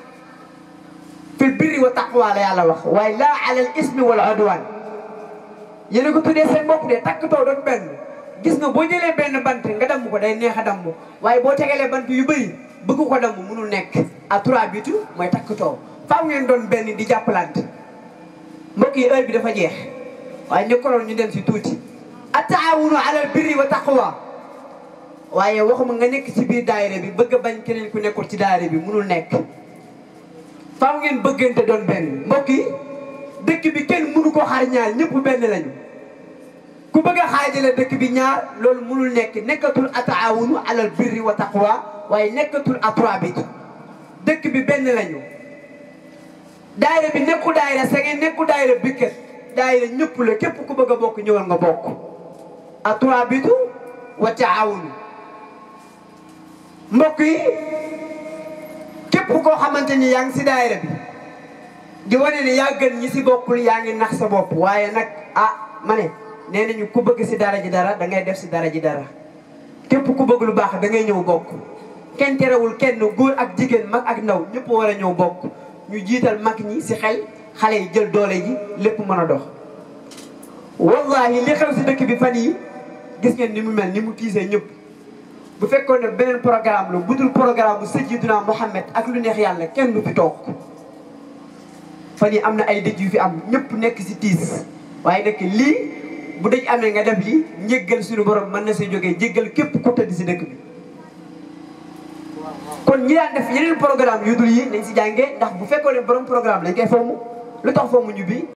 fil birri wa taqwa la yàlla wax waaye laa alal ismi wal udwan yéen a ko tuddee seen bopp de takk taw doon benn gis nga boo jëlee benn bant nga damm ko day neex a damm waaye boo tegalee bant yu bëri bëgg ko damm mënul nekk à trois bitu mooy takk taw faaw ngeen doon benn di jàppalante mbokk yi heure bi dafa jeex waaye ñu koroon ñu dem si tuuti a taawunu alal birri wa taqwa waaye waxuma nga nekk ci biir daayira bi bëgg a bañ keneen ku nekkul ci daayira bi mënul nekk faaw ngeen bëggante doon benn mbokk yi dëkk bi kenn mënu ko xar ñaar ñëpp benn lañu ku bëgg a xaajale dëkk bi ñaar loolu mënul nekk nekkatul ataawunu alal birri wa taqwa waaye nekkatul atrabit dëkk bi benn lañu daayira bi nekku daayira sa ngeen nekku daayira bikket daayira ñëpp la képp ku bëgg a bokk ñëwal nga bokk atrabitu wa taawunu mbokk yi képp koo xamante ni yaa ngi si daayira bi di wane ne yaa gën ñi si bokkul yaa ngi nax sa bopp waaye nag ah ma ne nee nañu ku bëgg si dara ji dara da ngay def si dara ji dara képp ku bëgg lu baax da ngay ñëw bokk kenn terewul kenn góor ak jigéen mag ak ndaw ñëpp war a ñëw bokk ñu jiital mag ñi si xel xale yi jël doole ji lépp mën a dox wallahi li xew si dëkk bi fan yi gis ngeen ni mu mel ni mu tiisee ñëpp bu fekkoon ne beneen programme la budul programme bu Sayyidina Muhammad ak lu neex yàlla kenn du fi toog fan yi am na ay dëj yu fi am ñëpp nekk si tiis waaye nag lii bu dëj amee nga def lii njéggal suñu borom mën na see jógee jéggal képp ku tëdd si dëkk bi kon ñi daan def yeneen programme yu dul yi nañ si jàngee ndax bu fekkoon ne borom programme lañ koy foomu lu tax foomu ñu bi